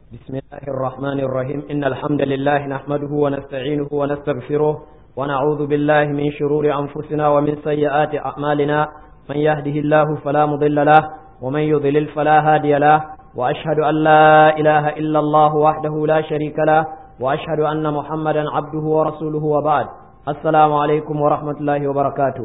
بسم الله الرحمن الرحيم إن الحمد لله نحمده ونستعينه ونستغفره ونعوذ بالله من شرور أنفسنا ومن سيئات أعمالنا من يهده الله فلا مضل له ومن يضلل فلا هادي له وأشهد أن لا إله إلا الله وحده لا شريك له وأشهد أن محمدا عبده ورسوله وبعد السلام عليكم ورحمة الله وبركاته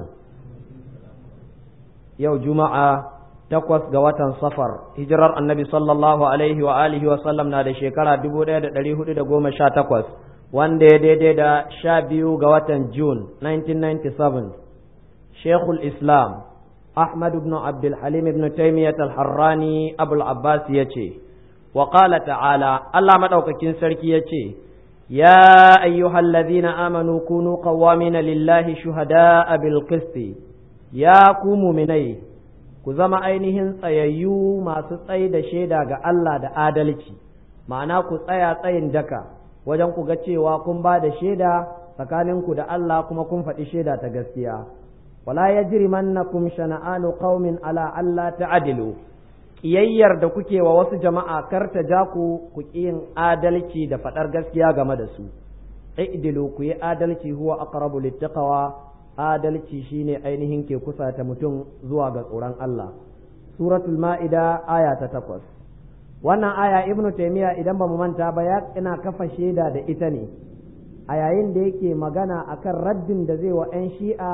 يوم جمعة takwas ga watan safar hijirar annabi sallallahu alaihi wa alihi wa sallam na da shekara dubu ɗaya da ɗari hudu da goma sha takwas wanda ya daidai da sha biyu ga watan june 1997 shekul islam ahmad ibn abdul halim ibn taimiyyat al-harrani abul abbas ya ce wa qala ta'ala allah madaukakin sarki ya ce ya ayyuhal ladhina amanu kunu qawwamina lillahi shuhada'a bil qisti ya ku mu'minai ku zama ainihin tsayayyu masu tsayi da shaida ga Allah da adalci ma'ana ku tsaya tsayin daka wajen ku ga cewa kun ba da shaida tsakaninku da Allah kuma kun faɗi shaida ta gaskiya wala yajrimannakum shana'anu qaumin ala alla ta'dilu kiyayyar da kuke wa wasu jama'a kar ta ja ku ku yin adalci da faɗar gaskiya game da su i'dilu ku yi adalci huwa aqrabu littaqwa adalci shine ainihin ke kusa ta mutum zuwa ga tsoron Allah suratul ma'ida aya ta takwas wannan aya ibnu taymiya idan ba mu manta ba ya ina kafa shaida da ita ne a yayin da yake magana akan raddin da zai wa 'yan shi'a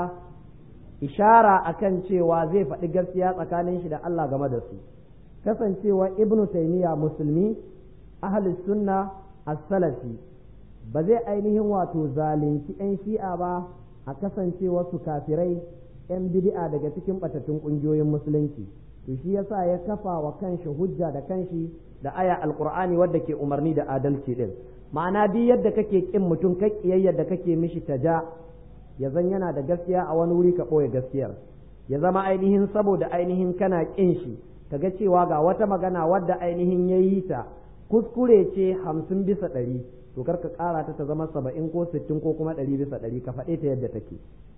ishara akan cewa zai faɗi gaskiya tsakanin shi da Allah game da su kasancewa ibnu taymiya musulmi ahlus sunna as-salafi ba zai ainihin wato zalunci 'yan shi'a ba a kasance wasu kafirai 'yan bid'a daga cikin batattun ƙungiyoyin musulunci to shi yasa ya kafa wa kanshi hujja da kanshi da aya alqur'ani wadda ke umarni da adalci din ma'ana duk yadda kake kin mutum ka kiyayyar da kake mishi taja ya zan yana da gaskiya a wani wuri ka ɓoye gaskiyar ya zama ainihin saboda ainihin kana kin shi kaga cewa ga wata magana wadda ainihin ya yi ta kuskure ce hamsin bisa ɗari to kar ka ƙara ta ta zama saba'in ko sittin ko kuma ɗari bisa ɗari ka faɗe ta yadda take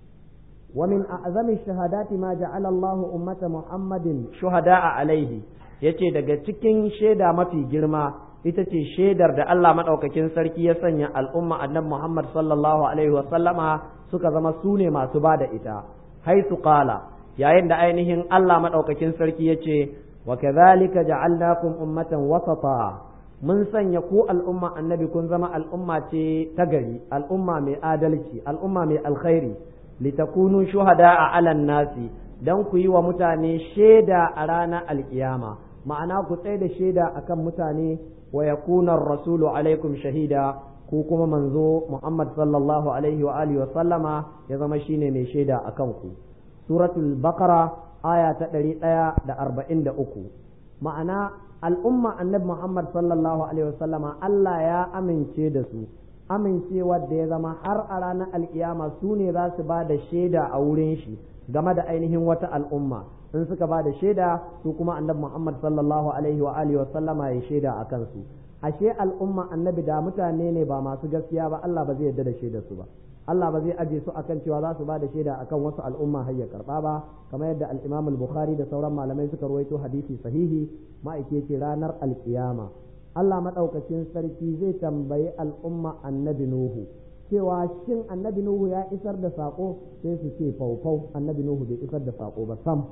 wa min a'zami shahadati ma ja'ala Allah ummata Muhammadin shuhada'a alaihi yace daga cikin shaida mafi girma ita ce shaidar da Allah madaukakin sarki ya sanya al'umma annabi Muhammad sallallahu alaihi wa sallama suka zama su ne masu ba da ita haisu qala yayin da ainihin Allah madaukakin sarki yace wa kadhalika ja'alnakum ummatan wasata mun sanya ku al'umma annabi kun zama al'umma ce ta gari al'umma mai adalci al'umma mai alkhairi litakunu shuhada a alan nasi dan ku yi wa mutane shaida a ranar alkiyama ma'ana ku tsaye da shaida akan mutane wa yakuna rasulu alaikum shahida ku kuma manzo muhammad sallallahu alaihi wa alihi wa sallama ya zama shine mai shaida akan ku suratul baqara aya ta ɗari ɗaya da arba'in da uku ma'ana al'umma annabi Muhammad sallallahu Alaihi wasallama Allah ya amince da su amincewa da ya zama har a ranar alkiyama su ne za su ba da shaida a wurin shi game da ainihin wata al'umma in suka ba da shaida su kuma annabi Muhammad sallallahu Alaihi wa alihi wasallama ya shaida a kansu ashe al'umma annabi da mutane ne ba masu gaskiya ba Allah ba zai yarda da shaidar su ba Allah ba zai aje su akan cewa za su ba da shaida akan wasu al'umma har ya karba ba kamar yadda al-Imam al-Bukhari da sauran malamai suka ruwaito hadisi sahihi ma'aike ce ranar alkiyama Allah madaukakin sarki zai tambayi al'umma annabi Nuhu cewa shin annabi Nuhu ya isar da sako sai su ce faufau annabi Nuhu bai isar da sako ba sam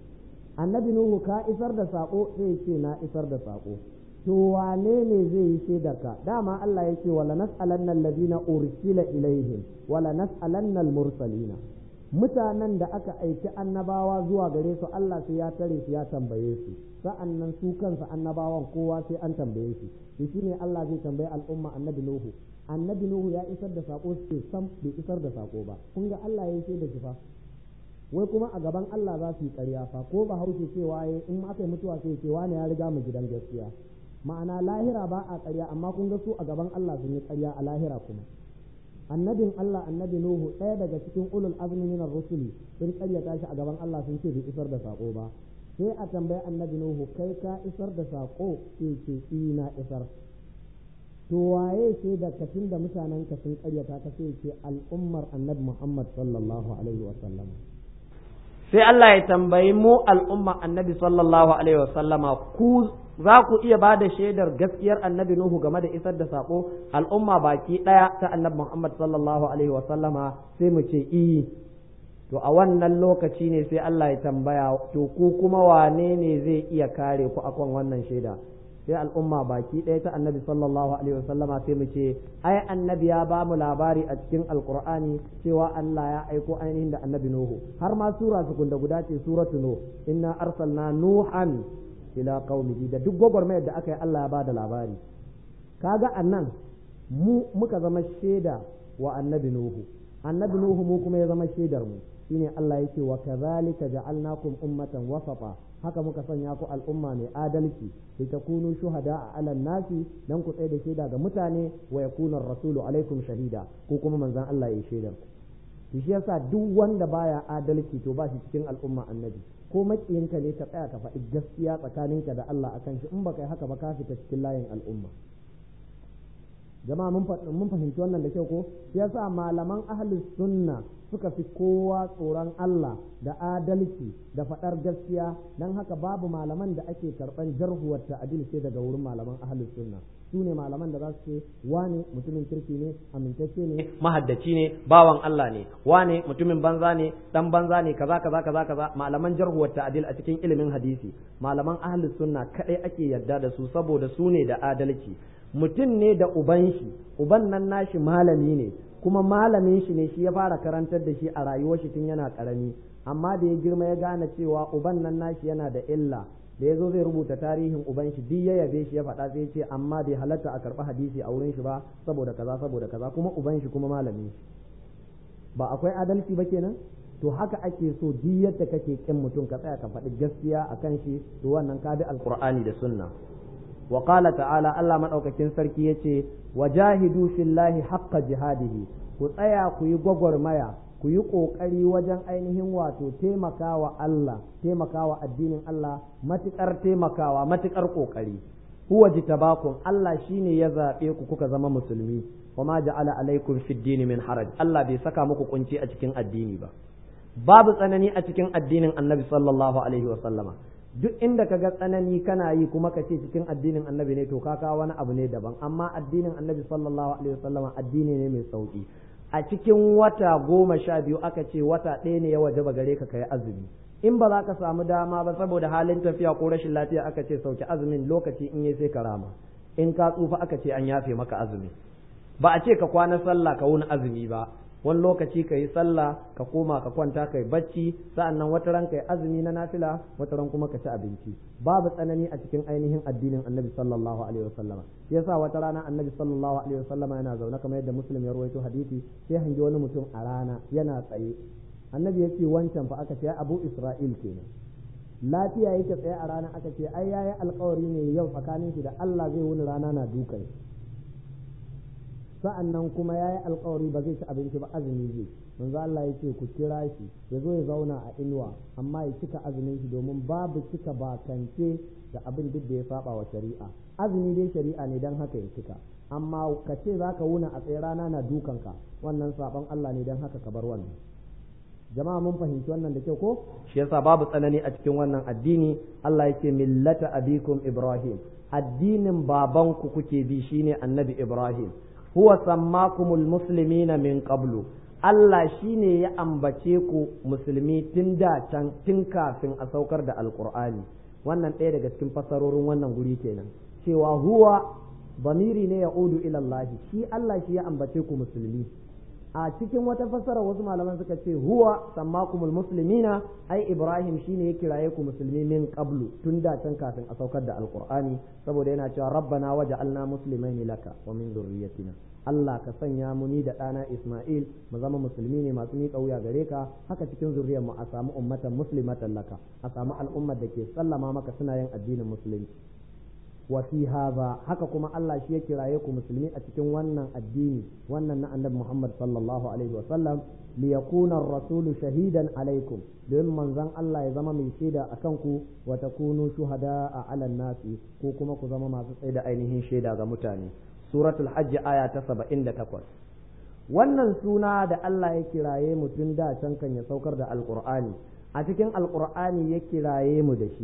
annabi Nuhu ka isar da sako sai ce na isar da sako to wane ne zai yi shaidarka dama Allah ya ce wala nas'alanna alladhina ursila ilaihim wala nas'alanna almursalina mutanen da aka aiki annabawa zuwa gare su Allah sai ya tare su ya tambaye su sa'annan su kansa annabawan kowa sai an tambaye shi to shine Allah zai tambaye al'umma annabi Nuhu annabi Nuhu ya isar da sako sai sam bai isar da sako ba kun ga Allah ya yi da shi fa wai kuma a gaban Allah za su yi ƙarya fa ko ba haushe cewa in aka yi mutuwa sai ce wani ya riga mu gidan gaskiya ma'ana lahira ba a ƙarya amma kun ga su a gaban Allah sun yi ƙarya a lahira kuma annabin Allah annabi Nuhu ɗaya daga cikin ulul azmi minar rusuli sun ƙaryata shi a gaban Allah sun ce bai isar da sako ba sai a tambayi annabi Nuhu kai ka isar da sako sai ce ina isar to waye ce da kafin da mutanen ka sun ƙaryata ka sai ce al'ummar annabi Muhammad sallallahu alaihi wa sallam sai Allah ya tambayi mu al'umma annabi sallallahu alaihi wa sallama ku za ku iya ba da shaidar gaskiyar annabi nuhu game da isar da sako al'umma baki ɗaya ta annabi muhammad sallallahu alaihi wasallama sai mu ce iyi to a wannan lokaci ne sai Allah ya tambaya to ku kuma wane ne zai iya kare ku akan wannan shaida sai al'umma baki ɗaya ta annabi sallallahu alaihi wasallama sai mu ce ai annabi ya ba mu labari a cikin alqur'ani cewa Allah ya aiko ainihin da annabi nuhu har ma sura su da guda ce suratu nuh inna arsalna nuhan ila qaumihi da duk gwagwarmayar da aka yi Allah ya ba da labari kaga annan mu muka zama shaida wa annabi nuhu annabi nuhu mu kuma ya zama shaidar mu shine Allah yake wa kadhalika ja'alnakum ummatan wasata haka muka sanya ku al'umma mai adalci li takunu shuhada a alan nasi dan ku tsaye da shaida ga mutane wa yakuna rasulu alaikum shahida ko kuma manzon Allah ya shaidar ku shi yasa duk wanda baya adalci to ba shi cikin al'umma annabi ko makiyinka ne ka tsaya ka faɗi gaskiya tsakaninka da Allah akan shi in baka yi haka ba ka fita cikin layin al'umma jama'a mun fahimci wannan da kyau ko yasa malaman ahlus sunna suka fi kowa tsoron Allah da adalci da faɗar gaskiya don haka babu malaman da ake karɓan jarhuwar ta'adil sai daga wurin malaman ahlus sunna su ne malaman da za su ce wane mutumin kirki ne amintacce ne mahaddaci ne bawan Allah ne wane mutumin banza ne dan banza ne kaza kaza kaza kaza malaman jarhuwar ta'adil a cikin ilimin hadisi malaman ahlus sunna kadai ake yarda da su saboda su ne da adalci mutum ne da uban shi uban nan nashi malami ne kuma malamin shi ne shi ya fara karantar da shi a rayuwar shi tun yana karami amma da ya girma ya gane cewa uban nan nashi yana da illa da ya zo zai rubuta tarihin uban shi duk ya yabe shi ya faɗa sai ce amma bai halatta a karɓi hadisi a wurin shi ba saboda kaza saboda kaza kuma uban shi kuma malamin shi ba akwai adalci ba kenan to haka ake so duk yadda kake kin mutum ka tsaya ka faɗi gaskiya akan shi to wannan ka bi alqur'ani da sunna wa qala ta'ala Allah madaukakin sarki yace wajahidu fillahi haqqa jihadihi ku tsaya ku yi gwagwarmaya ku yi ƙoƙari wajen ainihin wato taimakawa Allah taimakawa addinin Allah matuƙar taimakawa matuƙar ƙoƙari huwa jitabakum Allah shine ya zaɓe ku kuka zama musulmi wa ma ja'ala alaikum fid dini min haraj Allah bai saka muku kunci a cikin addini ba babu tsanani a cikin addinin Annabi sallallahu alaihi wa sallama duk inda ka ga tsanani kana yi kuma ka ce cikin addinin annabi ne to ka kawo wani abu ne daban amma addinin annabi sallallahu alaihi wasallama addini ne mai sauki a cikin wata goma sha biyu aka ce wata ɗaya ne ya wajaba gare ka kai azumi in ba za ka samu dama ba saboda halin tafiya ko rashin lafiya aka ce sauki azumin lokaci in yi sai ka rama in ka tsufa aka ce an yafe maka azumi ba a ce ka kwana sallah ka wuni azumi ba wani lokaci ka yi sallah ka koma ka kwanta ka yi bacci sa'annan wata ran ka yi azumi na nafila wata ran kuma ka ci abinci babu tsanani a cikin ainihin addinin annabi sallallahu alaihi wasallam shi yasa wata rana annabi sallallahu alaihi wasallam yana zaune kamar yadda muslim ya rawaito hadisi sai hangi wani mutum a rana yana tsaye annabi ya ce wancan fa aka ce abu isra'il kenan lafiya yake tsaye a rana aka ce ai yayi alkawari ne yau tsakanin shi da Allah zai wuni rana na dukan sa'an nan kuma ya yi alkawari ba zai ci abinci ba azumi zai manzo Allah ya ce ku kira shi ya zo ya zauna a inuwa amma ya cika azumin shi domin babu cika bakance da abin duk da ya saba wa shari'a azumi dai shari'a ne dan haka ya cika amma ka ce za ka wuna a tsaye rana na dukanka wannan saban Allah ne dan haka ka bar wannan jama'a mun fahimci wannan da kyau ko shi yasa babu tsanani a cikin wannan addini Allah yake millata abikum ibrahim addinin babanku kuke bi shine annabi ibrahim huwa sammakumul muslimina min qablu Allah shine ya ambace ku musulmi tun da can tun kafin a saukar da alqur'ani wannan ɗaya daga cikin fasarorin wannan guri kenan cewa huwa bamiri ne ya udu ila Allah shi Allah shi ya ambace ku musulmi a cikin wata fassara wasu malaman suka ce huwa sammakumul muslimina ai ibrahim shine ya kiraye ku musulmi min qablu tun da can kafin a saukar da alqur'ani saboda yana cewa rabbana waj'alna muslimaini laka wa min dhurriyyatina Allah ka sanya mu ni da ɗana Ismail mu zama musulmi ne masu miƙa wuya gare ka haka cikin zuriyar mu a samu ummatan muslimatan laka a samu al'ummar da ke sallama maka suna yin addinin musulunci wa fi hadha haka kuma Allah shi ya kiraye ku musulmi a cikin wannan addini wannan na annabi Muhammad sallallahu alaihi wa sallam li yakuna ar-rasulu shahidan alaikum don manzon Allah ya zama mai shaida akan ku wa takunu shuhada a alan nasi ko kuma ku zama masu tsaida ainihin shaida ga mutane suratul hajj aya ta 78 wannan suna da Allah ya kiraye mutum da can kan ya saukar da alqur'ani a cikin alqur'ani ya kiraye mu da shi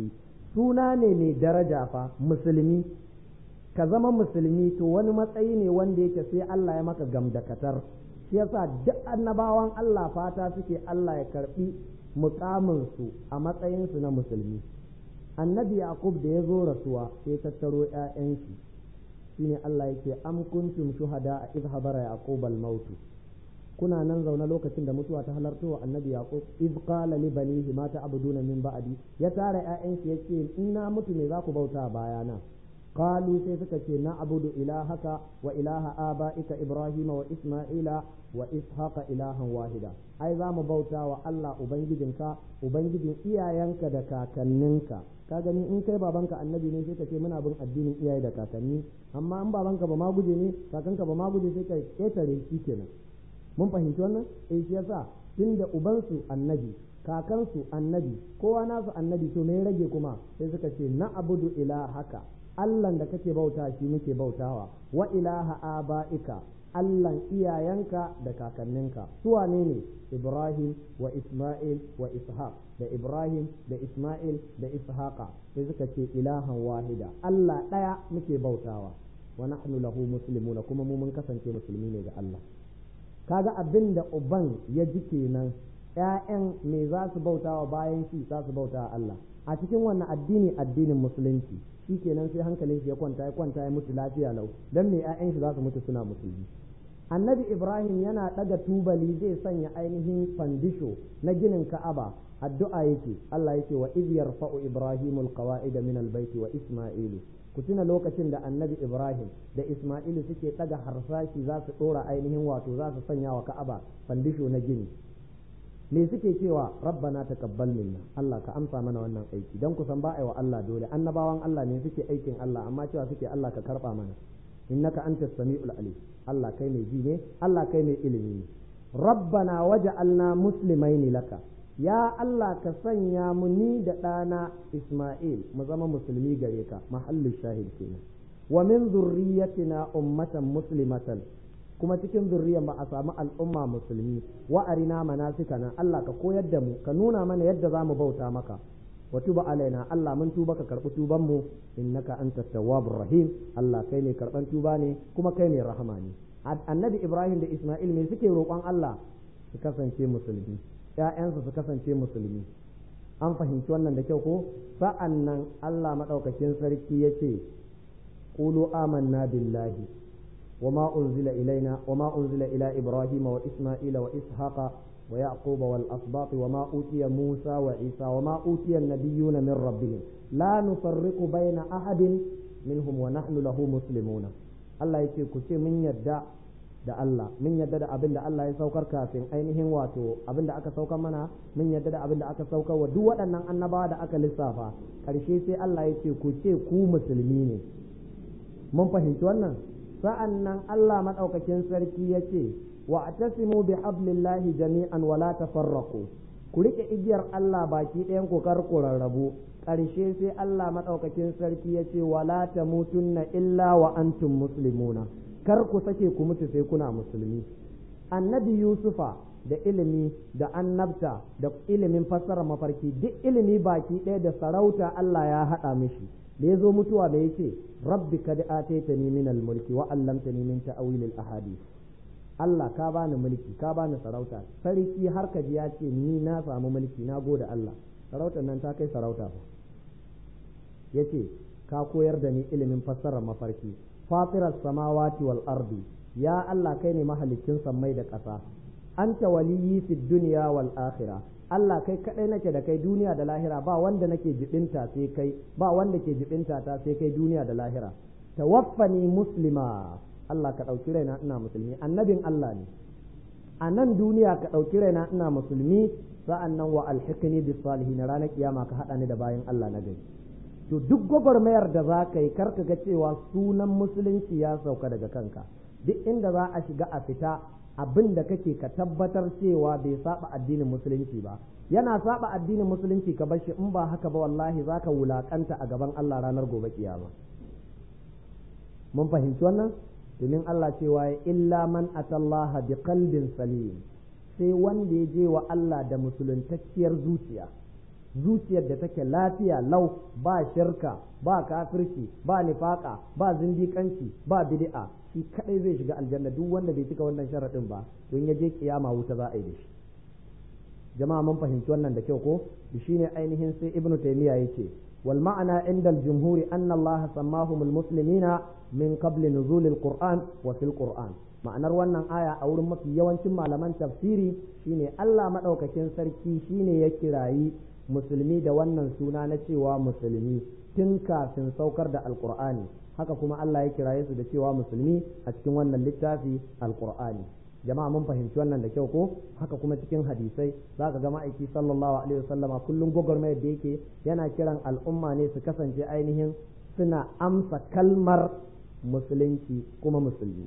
suna ne mai daraja fa musulmi ka zama musulmi to wani matsayi ne wanda yake sai Allah ya maka gamdakatar shi yasa duk annabawan Allah fata suke Allah ya karbi mukamin su a matsayin su na musulmi annabi yaqub da ya zo rasuwa sai tattaro ƴaƴan shi shine Allah yake am kuntum shuhada idh hadara yaqub al-maut kuna nan zaune lokacin da mutuwa ta halarto wa annabi yaqub iz qala li banihi ma ta'buduna min ba'di ya tara ƴaƴan shi yace in na mutu me za ku bauta bayana qalu sai suka ce na abudu ilahaka wa ilaha abaika ibrahima wa isma'ila wa ishaqa ilahan wahida ai za mu bauta wa Allah ubangijinka ubangijin iyayenka da kakanninka ka gani in kai babanka annabi ne sai ka ce muna bin addinin iyaye da kakanni amma in babanka ba ma guje ne kakanka ba ma guje sai ka ketare shi kenan mun fahimci wannan eh shi yasa tunda ubansu annabi kakansu annabi kowa nasu annabi to me rage kuma sai suka ce na abudu ilahaka Allahn da kake bauta shi muke bautawa wa ilaha aba'ika Allahn iyayenka da kakanninka su wane ne Ibrahim wa Isma'il wa Ishaq da Ibrahim da Isma'il da Ishaqa sai suka ce ilahan wahida Allah ɗaya muke bautawa wa nahnu lahu muslimuna kuma mu mun kasance musulmi ne ga Allah kaga abin da uban ya ji kenan ‘ya'yan me za su bautawa bayan shi za su bautawa Allah a cikin wannan addini addinin musulunci shi kenan sai hankalin shi ya kwanta ya kwanta ya mutu lafiya lau dan me ƴaƴan shi za su mutu suna musulmi annabi ibrahim yana ɗaga tubali zai sanya ainihin fandisho na ginin ka'aba addu'a yake Allah yake wa iz yarfa'u ibrahimul qawa'id min albayti wa isma'ilu ku tuna lokacin da annabi ibrahim da isma'ilu suke ɗaga harsashi za su ɗora ainihin wato za su sanya wa ka'aba fandisho na gini me suke cewa rabbana taqabbal minna Allah ka amsa mana wannan aiki dan ku san ba wa Allah dole annabawan Allah ne suke aikin Allah amma cewa suke Allah ka karba mana innaka antas samiul alim Allah kai mai ji ne Allah kai mai ilimi ne rabbana waj'alna muslimaini laka ya Allah ka sanya mu ni da ɗana Isma'il mu zama musulmi gare ka mahallin shahid kenan wa min zurriyyatina ummatan muslimatan kuma cikin zurriyar ba a samu al'umma musulmi wa arina manasikana Allah ka koyar da mu ka nuna mana yadda za mu bauta maka wa tuba alaina Allah mun tuba ka karɓi tuban mu innaka anta tawwabur rahim Allah kai ne karɓan tuba ne kuma kai ne rahama ne annabi Ibrahim da Isma'il me suke roƙon Allah su kasance musulmi ƴaƴansu su kasance musulmi an fahimci wannan da kyau ko sa'an nan Allah madaukakin sarki yace qulu amanna billahi وما أنزل إلينا وما أنزل إلى إبراهيم وإسماعيل وإسحاق ويعقوب والأسباط وما أوتي موسى وعيسى وما أوتي النبيون من ربهم لا نفرق بين أحد منهم ونحن له مسلمون الله يce ku ce mun yadda da Allah mun yadda da abin da Allah ya saukar kafin ainihin wato abin da aka saukar mana mun yadda da abin da aka saukar wa duk waɗannan annabawa da aka lissafa ƙarshe sai Allah ya ce ku ce ku musulmi ne mun fahimci wannan sa'an nan Allah maɗaukakin sarki ya ce, wa a tasimu bi hablillahi jami'an wala tafarraku ku riƙe igiyar Allah baki ɗayan ku kar ku rarrabu ƙarshe sai Allah maɗaukakin sarki ya ce wala ta mutunna illa wa antum muslimuna kar ku sake ku mutu sai kuna musulmi annabi yusufa da ilimi da annabta da ilimin fassara mafarki duk ilimi baki ɗaya da sarauta Allah ya haɗa mishi da ya zo mutuwa da ya ce rabbi kad ataitani min al-mulki wa 'allamtani min ta'wil al-ahadith Allah ka bani mulki ka bani sarauta sarki har ka ji ya ce ni na samu mulki na gode Allah sarautar nan ta kai sarauta fa yace ka koyar da ni ilimin fassarar mafarki fatiras samawati wal ardi ya Allah kai ne mahalicin sammai da ƙasa anta waliyyi fid dunya wal akhirah Allah kai kadai nake da kai duniya da lahira ba wanda nake jibinta sai kai ba wanda ke jibinta ta sai kai duniya da lahira tawaffani muslima Allah ka ɗauki raina ina musulmi annabin Allah ne a nan duniya ka ɗauki raina ina musulmi sa'an nan wa alhikini bis salihin ranar kiyama ka haɗa ni da bayan Allah na gari to duk gwagwarmayar da za ka yi karka ga cewa sunan musulunci ya sauka daga kanka duk inda za a shiga a fita abin da kake ka tabbatar cewa bai saba addinin musulunci ba yana saba addinin musulunci ka bar shi in ba haka ba wallahi zaka wulakanta a gaban Allah ranar gobe kiyama mun fahimci wannan domin Allah cewa ya illa man atallaha bi qalbin salim sai wanda ya je wa Allah da musuluntacciyar zuciya zuciyar da take lafiya lau ba shirka ba kafirci ba nifaka ba zindikanci ba bid'a shi kadai zai shiga aljanna duk wanda bai cika wannan sharadin ba don ya je kiyama wuta za a yi da shi jama'a mun fahimci wannan da kyau ko shine ainihin sai ibnu taymiya yace wal ma'ana inda al-jumhuri anna allaha sammahum al-muslimina min qabl nuzul al-qur'an wa fil qur'an ma'anar wannan aya a wurin mafi yawancin malaman tafsiri shine Allah madaukakin sarki shine ya kirayi musulmi da wannan suna na cewa musulmi tun kafin saukar da alqur'ani haka kuma Allah ya kiraye su da cewa musulmi a cikin wannan littafi alqur'ani jama'a mun fahimci wannan da kyau ko haka kuma cikin hadisai za ka ga ma'aiki sallallahu alaihi wasallama kullum gwagwarmayar da yake yana kiran al'umma ne su kasance ainihin suna amsa kalmar musulunci kuma musulmi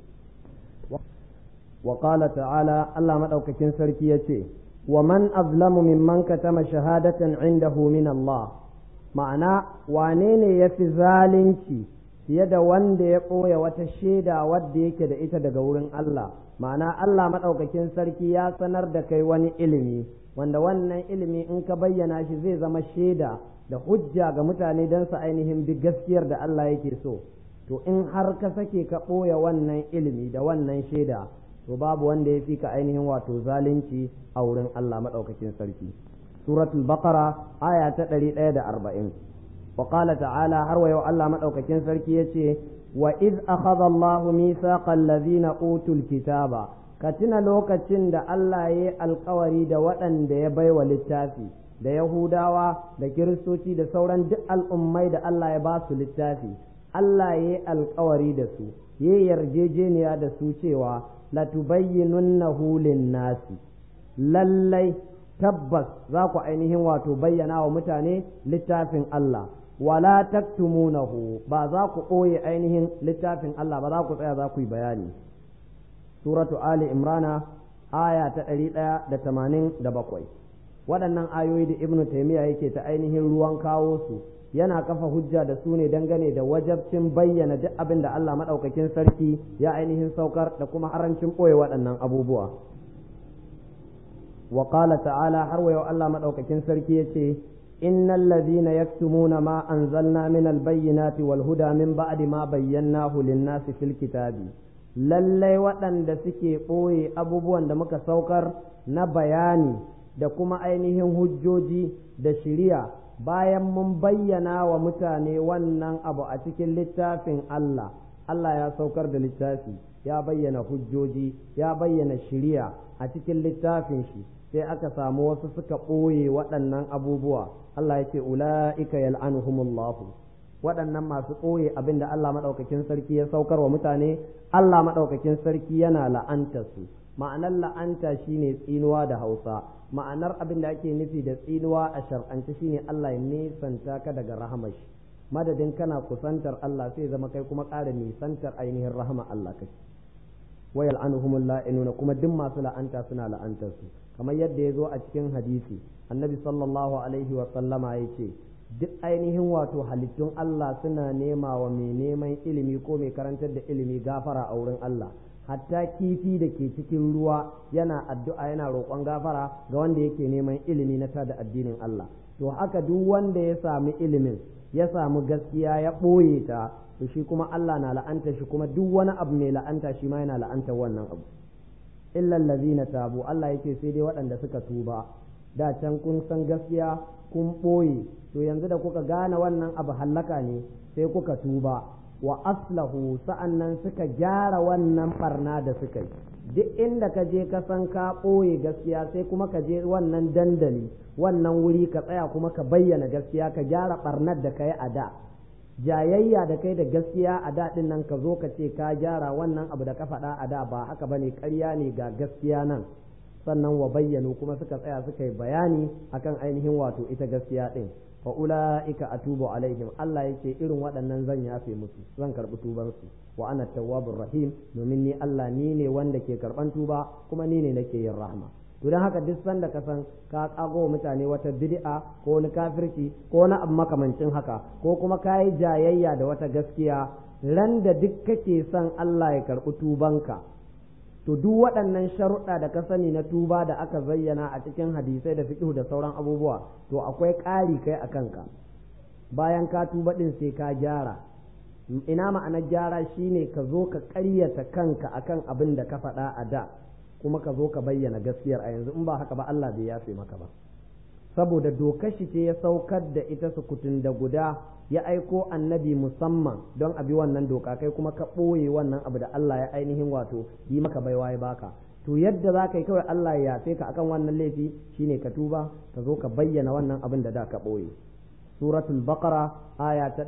wa qala ta'ala Allah madaukakin sarki yace wa man azlamu mimman katama shahadatan indahu min Allah ma'ana wane ne yafi zalunci fiye da wanda ya ɓoye wata shaida wadda yake da ita daga wurin Allah ma'ana Allah maɗaukakin sarki ya sanar da kai wani ilimi wanda wannan ilimi in ka bayyana shi zai zama shaida da hujja ga mutane don su ainihin bi gaskiyar da Allah yake so to in har ka sake ka ɓoye wannan ilimi da wannan shaida to babu wanda ya fi ka ainihin wato zalunci a wurin Allah maɗaukakin sarki suratul baqara aya ta ɗari ɗaya da arba'in وقال تعالى هروا الله مدوكاكين سركي يتي وإذ أخذ الله ميثاق الذين أوتوا الكتاب كتنا لوكacin da Allah ya alkawari da waɗanda ya baiwa littafi da Yahudawa da Kiristoci da sauran duk al'ummai da Allah ya ba su littafi Allah ya alkawari da su ya yarjejeniya da su cewa latubayyinunnahu lin-nasi lallai tabbas za ku ainihin wato bayyana wa mutane littafin Allah wala taktumunahu ba za ku ɓoye ainihin littafin Allah ba za ku tsaya za ku yi bayani suratu ali imrana aya ta ɗari ɗaya da tamanin da bakwai waɗannan ayoyi da ibnu taimiyya yake ta ainihin ruwan kawo su yana kafa hujja da su ne dangane da wajabcin bayyana duk abin da Allah maɗaukakin sarki ya ainihin saukar da kuma harancin ɓoye waɗannan abubuwa وقال تعالى حروي الله مدوكاكين سركي يتي إن الذين يكتمون ما أنزلنا من البينات والهدى من بعد ما بيناه للناس في الكتاب lallai waɗanda suke ɓoye abubuwan da muka saukar na bayani da kuma ainihin hujjoji da shiriya bayan mun bayyana wa mutane wannan abu a cikin littafin Allah Allah ya saukar da littafi ya bayyana hujjoji ya bayyana shiriya a cikin littafin shi sai aka samu wasu suka ɓoye waɗannan abubuwa Allah ya ce ula'ika yal'anuhumullahu waɗannan masu ɓoye abin da Allah maɗaukakin sarki ya saukar wa mutane Allah maɗaukakin sarki yana la'anta su ma'anar la'anta shine tsinuwa da hausa ma'anar abin da ake nufi da tsinuwa a shar'ance shine Allah ya nisanta ka daga rahamar shi madadin kana kusantar Allah sai zama kai kuma ƙara nisantar ainihin rahama Allah kake wa yal'anuhumul la'inuna kuma duk masu la'anta suna la'antar su kamar yadda ya zo a cikin hadisi annabi sallallahu alaihi wa sallama ya ce duk ainihin wato halittun Allah suna nema wa mai neman ilimi ko mai karantar da ilimi gafara a wurin Allah hatta kifi da ke cikin ruwa yana addu'a yana roƙon gafara ga wanda yake neman ilimi na tada addinin Allah to haka duk wanda ya sami ilimin ya samu gaskiya ya ɓoye ta to shi kuma Allah na la'anta shi kuma duk wani abu mai la'anta shi ma yana la'anta wannan abu illa allazina tabu Allah yake sai dai waɗanda suka tuba da can kun san gaskiya kun ɓoye to yanzu da kuka gane wannan abu hallaka ne sai kuka tuba wa aslahu sa'annan suka gyara wannan barna da suka yi duk inda ka je ka san ka ɓoye gaskiya sai kuma ka je wannan dandali wannan wuri ka tsaya kuma ka bayyana gaskiya ka gyara barnar da ka yi a da jayayya da kai da gaskiya a daɗin nan ka zo ka ce ka gyara wannan abu da ka faɗa a da ba haka bane ƙarya ne ga gaskiya nan sannan wa bayyano kuma suka tsaya suka yi bayani akan ainihin wato ita gaskiya ɗin fa ula'ika atubu alaihim Allah yake irin waɗannan zan yafe musu zan karɓi tubansu wa ana tawwabur rahim domin ni Allah ni ne wanda ke karɓan tuba kuma ni ne nake yin rahma to don haka duk sanda ka san ka kago mutane wata bid'a ko wani kafirci ko wani abu makamancin haka ko kuma ka yi jayayya da wata gaskiya ran da duk kake son Allah ya karɓi tubanka to duk waɗannan sharuɗa da ka sani na tuba da aka zayyana a cikin hadisai da fiqh da sauran abubuwa to akwai ƙari kai a kanka bayan ka tuba ɗin sai ka gyara ina ma'anar gyara shine ka zo ka ƙaryata kanka akan abin da ka faɗa a da kuma ka zo ka bayyana gaskiyar a yanzu in ba haka ba Allah bai yafe maka ba saboda dokar shi ce ya saukar da ita sukutun da guda ya aiko annabi musamman don a bi wannan doka kai kuma ka ɓoye wannan abu da Allah ya ainihin wato yi maka baiwa ya baka to yadda za ka yi kawai Allah ya yafe ka akan wannan laifi shine ka tuba ka zo ka bayyana wannan abin da da ka ɓoye suratul baqara aya ta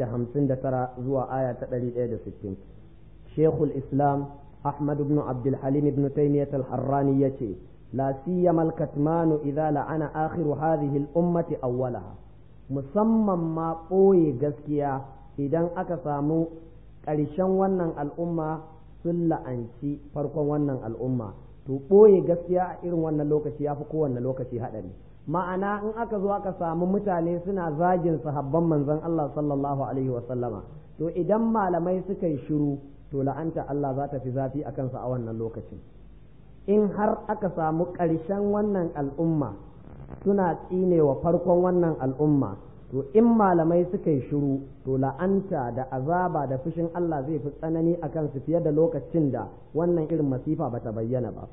159 zuwa aya ta 160 shekul islam ahmad ibn abdul halim ibn taymiyyah al-harrani yace la siyama al-katmanu idza la'ana akhiru hadhihi al-ummati awwalaha musamman ma ɓoye gaskiya idan aka samu ƙarshen wannan al'umma sun la'anci farkon wannan al'umma to ɓoye gaskiya a irin wannan lokaci ya fi kowanne lokaci haɗari ma'ana in aka zo aka samu mutane suna zagin sahabban manzon Allah sallallahu alaihi wasallama to idan malamai suka yi shiru to la'anta Allah za ta fi zafi a kansa a wannan lokacin in har aka samu ƙarshen wannan al'umma suna tsinewa farkon wannan al'umma to in malamai suka yi shiru to la'anta da azaba da fushin Allah zai fi tsanani a kansu fiye da lokacin da wannan irin masifa ba ta bayyana ba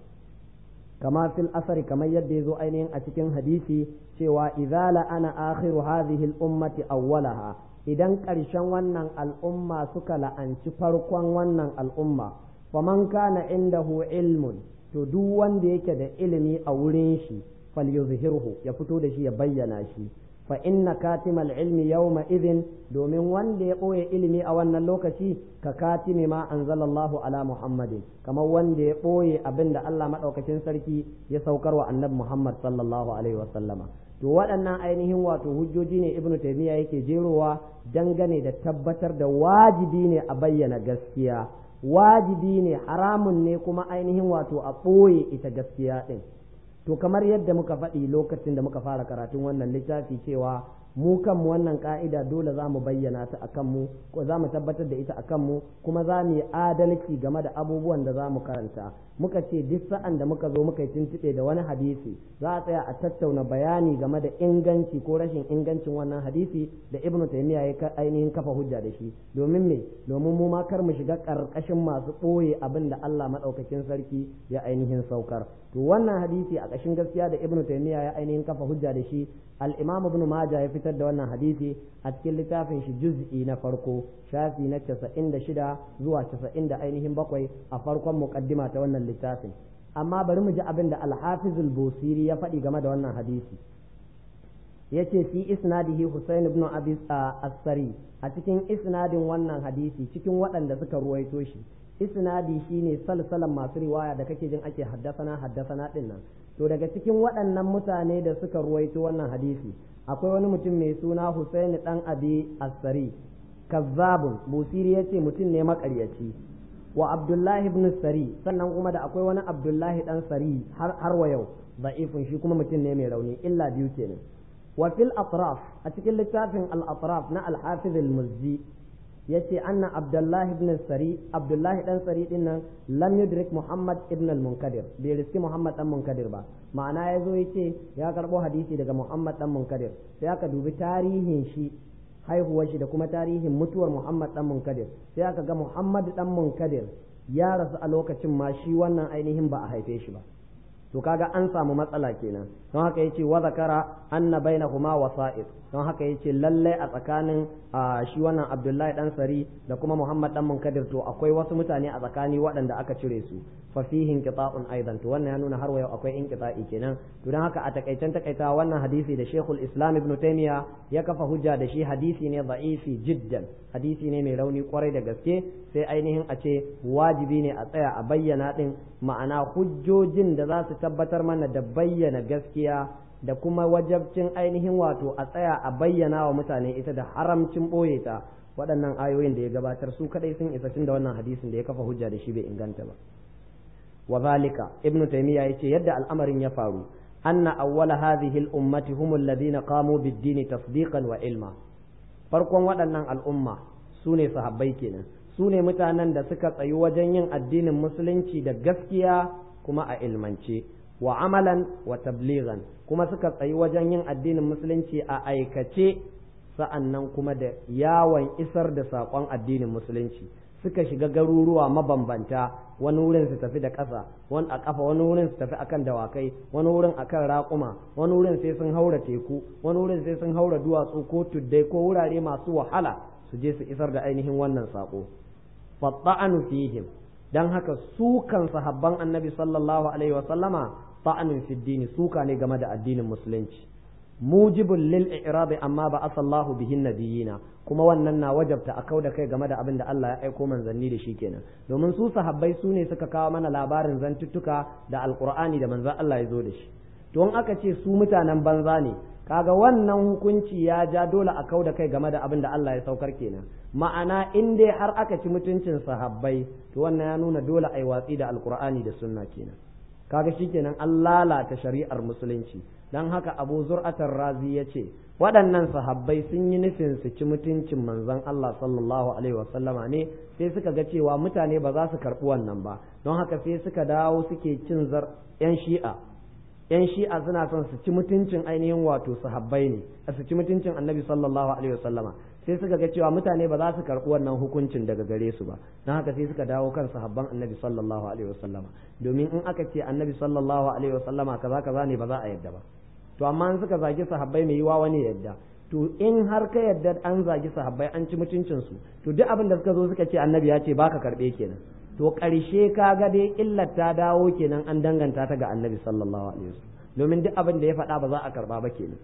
kama fil asari kamar yadda ya zo ainihin a cikin hadisi cewa idza la'ana akhiru hadhihi al-ummati awwalaha idan ƙarshen wannan al'umma suka la'anci farkon wannan al'umma faman kana indahu ilmun to duk wanda yake da ilimi a wurin shi falyuzhirhu ya fito da shi ya bayyana shi fa inna katimal ilmi yawma idhin domin wanda ya ɓoye ilimi a wannan lokaci ka katimi ma anzalallahu ala muhammadin kamar wanda ya ɓoye abin da Allah maɗaukacin sarki ya saukar wa annabi muhammad sallallahu alaihi wasallama to waɗannan ainihin wato hujjoji ne ibnu taymiya yake jerowa dangane da tabbatar da wajibi ne a bayyana gaskiya wajibi ne haramun ne kuma ainihin wato a ɓoye ita gaskiya ɗin to kamar yadda muka faɗi lokacin da muka fara karatun wannan littafi cewa mu kanmu wannan ka'ida dole za mu bayyana ta a kanmu ko za mu tabbatar da ita a kanmu kuma za mu yi adalci game da abubuwan da za mu karanta muka ce duk sa'an da muka zo muka yi tuntuɓe da wani hadisi za a tsaya a tattauna bayani game da inganci ko rashin ingancin wannan hadisi da ibnu taymiya ya ainihin kafa hujja da shi domin me domin mu ma kar mu shiga karkashin masu ɓoye abin da Allah madaukakin sarki ya ainihin saukar to wannan hadisi a ƙashin gaskiya da ibnu taymiya ya ainihin kafa hujja da shi al-imam ibn majah ya fitar da wannan hadisi a cikin littafin shi juz'i na farko shafi na 96 zuwa 90 da ainihin bakwai a farkon muqaddima ta wannan littafin amma bari mu ji abin da al-hafiz al-busiri ya faɗi game da wannan hadisi yace fi isnadihi Husain ibn Abi as-Sari a cikin isnadin wannan hadisi cikin waɗanda suka ruwaito shi isnadi shine salsalan masu riwaya da kake jin ake haddasana haddasana din nan to daga cikin waɗannan mutane da suka ruwaito wannan hadisi akwai wani mutum mai suna Husain dan Abi As-Sari kazzabun busiri yace mutum ne makaryaci wa Abdullahi ibn Sari sannan kuma da akwai wani Abdullahi dan Sari har har wa yau da'ifun shi kuma mutum ne mai rauni illa biyu kenan wa fil atraf a cikin littafin al atraf na al-Hafiz al-Muzzi yace anna abdullahi ibn sari abdullahi dan sari din nan lam yudrik muhammad ibn al-munkadir bai riski muhammad dan munkadir ba ma'ana yazo yace ya karbo hadisi daga muhammad dan munkadir sai aka dubi tarihin shi haihuwar shi da kuma tarihin mutuwar muhammad dan munkadir sai aka ga muhammad dan munkadir ya rasu a lokacin ma shi wannan ainihin ba a haife shi ba to kaga an samu matsala kenan don haka yace wa zakara anna bainahuma wasa'id don haka yace lalle a tsakanin shi wannan Abdullahi dan Sari da kuma Muhammad dan Munkadir to akwai wasu mutane a tsakani waɗanda aka cire su fa fihi inqita'un aidan to wannan ya nuna har yau akwai inqita'i kenan to don haka a takaicen takaita wannan hadisi da Sheikhul Islam Ibn Taymiyyah ya kafa hujja da shi hadisi ne da'ifi jiddan hadisi ne mai rauni kwarai da gaske sai ainihin a ce wajibi ne a tsaya a bayyana din ma'ana hujjojin da za su tabbatar mana da bayyana gaskiya da kuma wajabcin ainihin wato a tsaya a bayyana wa mutane ita da haramcin ɓoye ta waɗannan ayoyin da ya gabatar su kadai sun isa tun da wannan hadisin da ya kafa hujja da shi bai inganta ba wa zalika ibnu taymiya yace yadda al'amarin ya faru anna awwala hadhihi al-ummati hum alladhina qamu bid-dini tasdiqan wa ilma farkon waɗannan al'umma su ne sahabbai kenan su ne mutanen da suka tsayi wajen yin addinin musulunci da gaskiya kuma a ilmance wa amalan wa tablighan kuma suka tsayi wajen yin addinin musulunci a aikace sa'annan kuma da yawon isar da saƙon addinin musulunci suka shiga garuruwa mabambanta wani wurin su tafi da ƙasa wani a ƙafa wani wurin su tafi akan dawakai wani wurin akan raƙuma wani wurin sai sun haura teku wani wurin sai sun haura duwatsu ko tuddai ko wurare masu wahala su je su isar da ainihin wannan saƙo fatta'anu fihim dan haka sukan sahabban annabi sallallahu alaihi wa sallama ta'anun fi dini suka ne game da addinin musulunci mujibul lil i'rab amma ba asallahu bihin nabiyina kuma wannan na wajabta a kau da kai game da abin da Allah ya aiko manzanni da shi kenan domin su sahabbai su ne suka kawo mana labarin zantuttuka da alqur'ani da manzon Allah ya zo da shi to in aka ce su mutanen banza ne kaga wannan hukunci ya ja dole a kau da kai game da abin da Allah ya saukar kenan ma'ana in dai har aka ci mutuncin sahabbai to wannan ya nuna dole a yi watsi da alqur'ani da sunna kenan kaga shikenan an lalata shari'ar musulunci dan haka abu zur'atar razi ya ce waɗannan sahabbai sun yi nufin su ci mutuncin manzon Allah sallallahu alaihi wasallama ne sai suka ga cewa mutane ba za su karɓi wannan ba don haka sai suka dawo suke cin zar yan shi'a yan shi'a suna son su ci mutuncin ainihin wato sahabbai ne su ci mutuncin annabi sallallahu alaihi wasallama sai suka ga cewa mutane ba za su karɓi wannan hukuncin daga gare su ba don haka sai suka dawo kan sahabban annabi sallallahu alaihi wasallama domin in aka ce annabi sallallahu alaihi wasallama kaza kaza ne ba za a yadda ba to amma in suka zagi sahabbai mai yiwa wani yadda to in har ka yadda an zagi sahabbai an ci mutuncin su to duk abin da suka zo suka ce annabi ya ce baka karɓe kenan to ƙarshe ka ga dai illar ta dawo kenan an danganta ta ga annabi sallallahu alaihi wasallam domin duk abin da ya faɗa ba za a karɓa ba kenan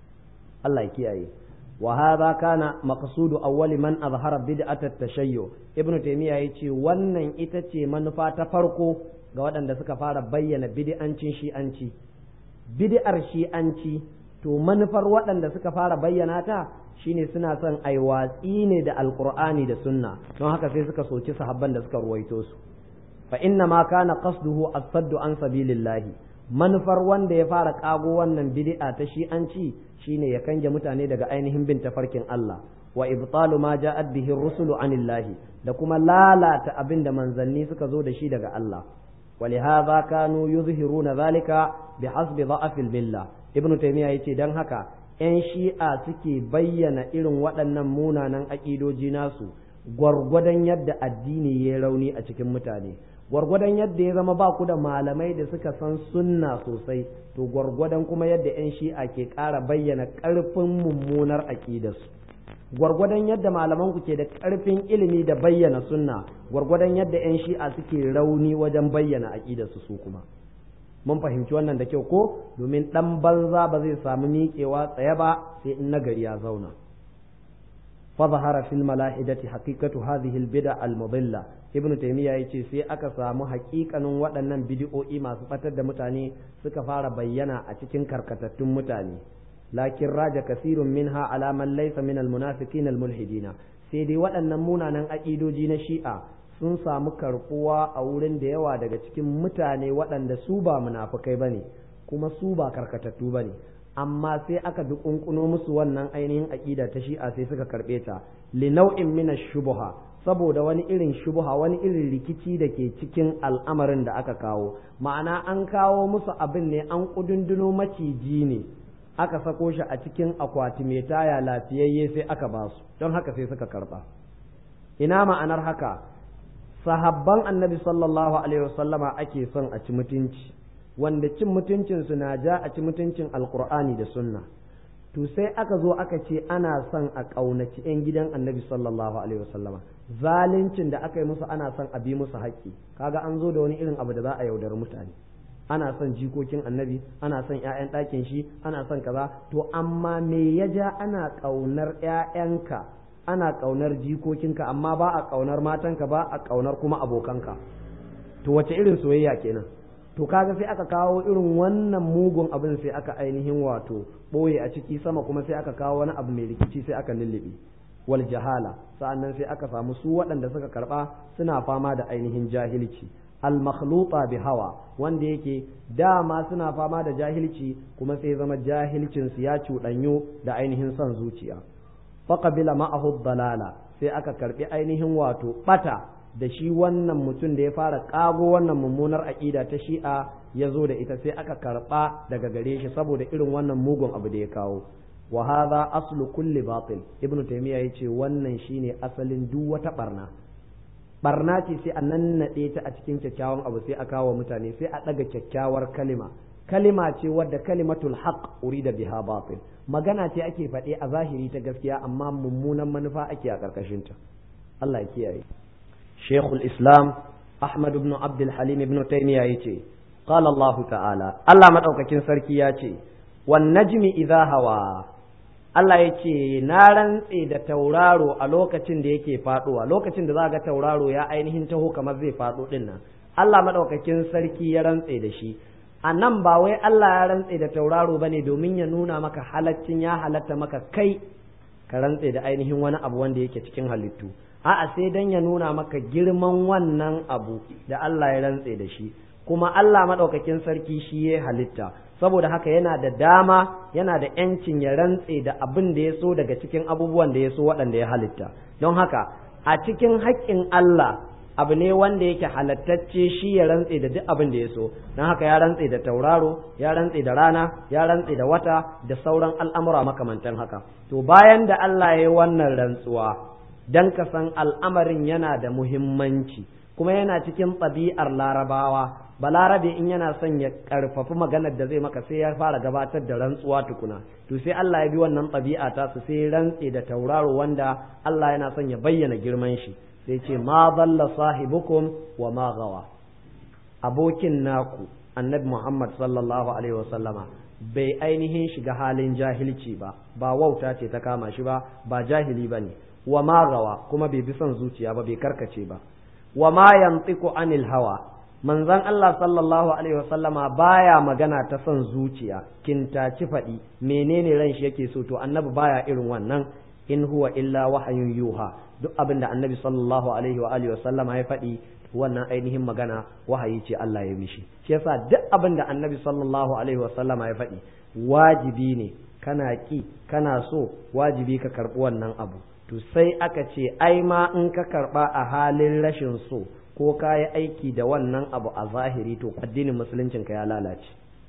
Allah ya kiyaye وهذا كان مقصود أول من أظهر بدعة التشيع ابن تيمية يتي wannan ita ce manufa ta farko ga waɗanda suka fara bayyana bid'ancin shi'anci bid'ar shi'anci to manufar waɗanda suka fara bayyana ta shine suna son ai watsi ne da alqur'ani da sunna don haka sai suka soki sahabban da suka ruwaito su fa inna ma kana qasduhu as-saddu an sabilillahi manufar wanda ya fara kago wannan bid'a ta shi'anci shine ya kange mutane daga ainihin bin tafarkin Allah wa ibtalu ma ja'at bihi rusulu anillahi da kuma lalata abin da manzanni suka zo da shi daga Allah ولهذا كانوا يظهرون ذلك بحسب ضعف الملة ابن تيمية yace dan haka ‘yan shi'a suke bayyana irin waɗannan munanan aƙidoji nasu gwargwadon yadda addini ya rauni a cikin mutane gwargwadon yadda ya zama ba ku da malamai da suka san sunna sosai to gwargwadon kuma yadda 'yan shi'a ke ƙara bayyana ƙarfin mummunar aƙidarsu gwargwadon yadda malaman ku ke da ƙarfin ilimi da bayyana sunna gwargwadon yadda 'yan shi'a suke rauni wajen bayyana aƙidarsu su kuma mun fahimci wannan da kyau ko domin ɗan banza ba zai samu miƙewa tsaye ba sai in nagari ya zauna فظهر في الملاحدة حقيقة هذه البدع المضلة ابن تيمية يجي سي أكا سامو حقيقة waɗannan bidi'o'i masu ɓatar da mutane suka fara bayyana a cikin karkatattun mutane lakin raja kasirun minha ala man laysa min almunafiqin almulhidina sai dai waɗannan munanan aƙidoji na shi'a sun samu karɓuwa a wurin da yawa daga cikin mutane waɗanda su ba munafukai bane kuma su ba karkatattu bane amma sai aka dukunkuno musu wannan ainihin aƙida ta shi'a sai suka karɓe ta li nau'in min shubuha saboda wani irin shubuha wani irin rikici da ke cikin al'amarin da aka kawo ma'ana an kawo musu abin ne an kudunduno maciji ne aka sako shi a cikin akwati mai taya lafiyayye sai aka ba su don haka sai suka karɓa ina ma'anar haka sahabban annabi sallallahu alaihi wasallama ake son a ci mutunci wanda cin mutuncinsu na ja a ci mutuncin alkur'ani da sunna to sai aka zo aka ce ana son a ƙaunaci 'yan gidan annabi sallallahu alaihi wasallama zaluncin da aka yi musu ana son a bi musu haƙƙi kaga an zo da wani irin abu da za a yaudari mutane ana son jikokin annabi ana son 'ya'yan ɗakin shi ana son kaza to amma me ya ja ana ƙaunar 'ya'yanka ana ƙaunar jikokinka amma ba a ƙaunar matanka ba a ƙaunar kuma abokanka to wace irin soyayya kenan to kaga sai aka kawo irin wannan mugun abin sai aka ainihin wato ɓoye a ciki sama kuma sai aka kawo wani abu mai rikici sai aka lullube wal jahala sa'annan sai aka samu su waɗanda suka karɓa suna fama da ainihin jahilci al makhluta bi hawa wanda yake dama suna fama da jahilci kuma sai zama jahilcin su ya cuɗanyo da ainihin son zuciya faqabila ma'ahu dalala sai aka karbi ainihin wato bata da shi wannan mutum da ya fara kago wannan mummunar aƙida ta shi'a ya zo da ita sai aka karba daga gare shi saboda irin wannan mugun abu da ya kawo wa hadha aslu kulli batil ibnu taymiya yace wannan shine asalin duk wata barna barna ce sai a nannaɗe ta a cikin kyakkyawan abu sai a kawo mutane sai a ɗaga kyakkyawar kalima kalima ce wadda kalimatul haqq urida biha batil magana ce ake faɗe a zahiri ta gaskiya amma mummunan manufa ake a ƙarƙashin ta Allah ya kiyaye Sheikhul Islam Ahmad ibn Abdul Halim ibn Taymiyyah yace qala Allah ta'ala Allah madaukakin sarki ya ce wan najmi idha hawa Allah ya ce na rantse da tauraro a lokacin da yake faɗowa lokacin da za ga tauraro ya ainihin taho kamar zai faɗo ɗin nan Allah maɗaukakin sarki ya rantse da shi a nan ba wai Allah ya rantse da tauraro ba ne domin ya nuna maka halaccin ya halatta maka kai ka rantse da ainihin wani abu wanda yake cikin halittu a'a sai dan ya nuna maka girman wannan abu da Allah ya rantse da shi kuma Allah maɗaukakin sarki shi ya halitta saboda haka yana da dama yana da ‘yancin ya rantse da abin da ya so daga cikin abubuwan da ya so waɗanda ya halitta don haka a cikin haƙƙin Allah abu ne wanda yake halattacce shi ya rantse da duk abin da ya so don haka ya rantse da tauraro ya rantse da rana ya rantse da wata da sauran al'amura makamantan haka to bayan da Allah ya yi wannan rantsuwa don ka san al'amarin yana da muhimmanci kuma yana cikin ɗabi'ar larabawa balarabe in yana son ya karfafi maganar da zai maka sai ya fara gabatar da rantsuwa tukuna to sai Allah ya bi wannan ɗabi'a ta su sai rantse da tauraro wanda Allah yana son ya bayyana girman shi sai ce ma dalla sahibukum wa ma gawa abokin naku annabi Muhammad sallallahu alaihi wasallama bai ainihin shiga halin jahilci ba ba wauta ce ta kama shi ba ba jahili bane wa ma gawa kuma bai bi son zuciya ba bai karkace ba wa ma yantiqu anil hawa manzon Allah sallallahu alaihi wasallama baya magana ta son zuciya kintaci faɗi menene ran shi yake so to annabi baya irin wannan in huwa illa wahayun yuha duk abin da annabi sallallahu alaihi wa alihi wasallama ya faɗi wannan ainihin magana wahayi ce Allah ya mishi shi yasa duk abin da annabi sallallahu alaihi wasallama ya faɗi wajibi ne kana ki kana so wajibi ka karɓi wannan abu to sai aka ce ai ma in ka karɓa a halin rashin so ko ka yi aiki da wannan abu a zahiri to addinin musuluncin ka ya lalace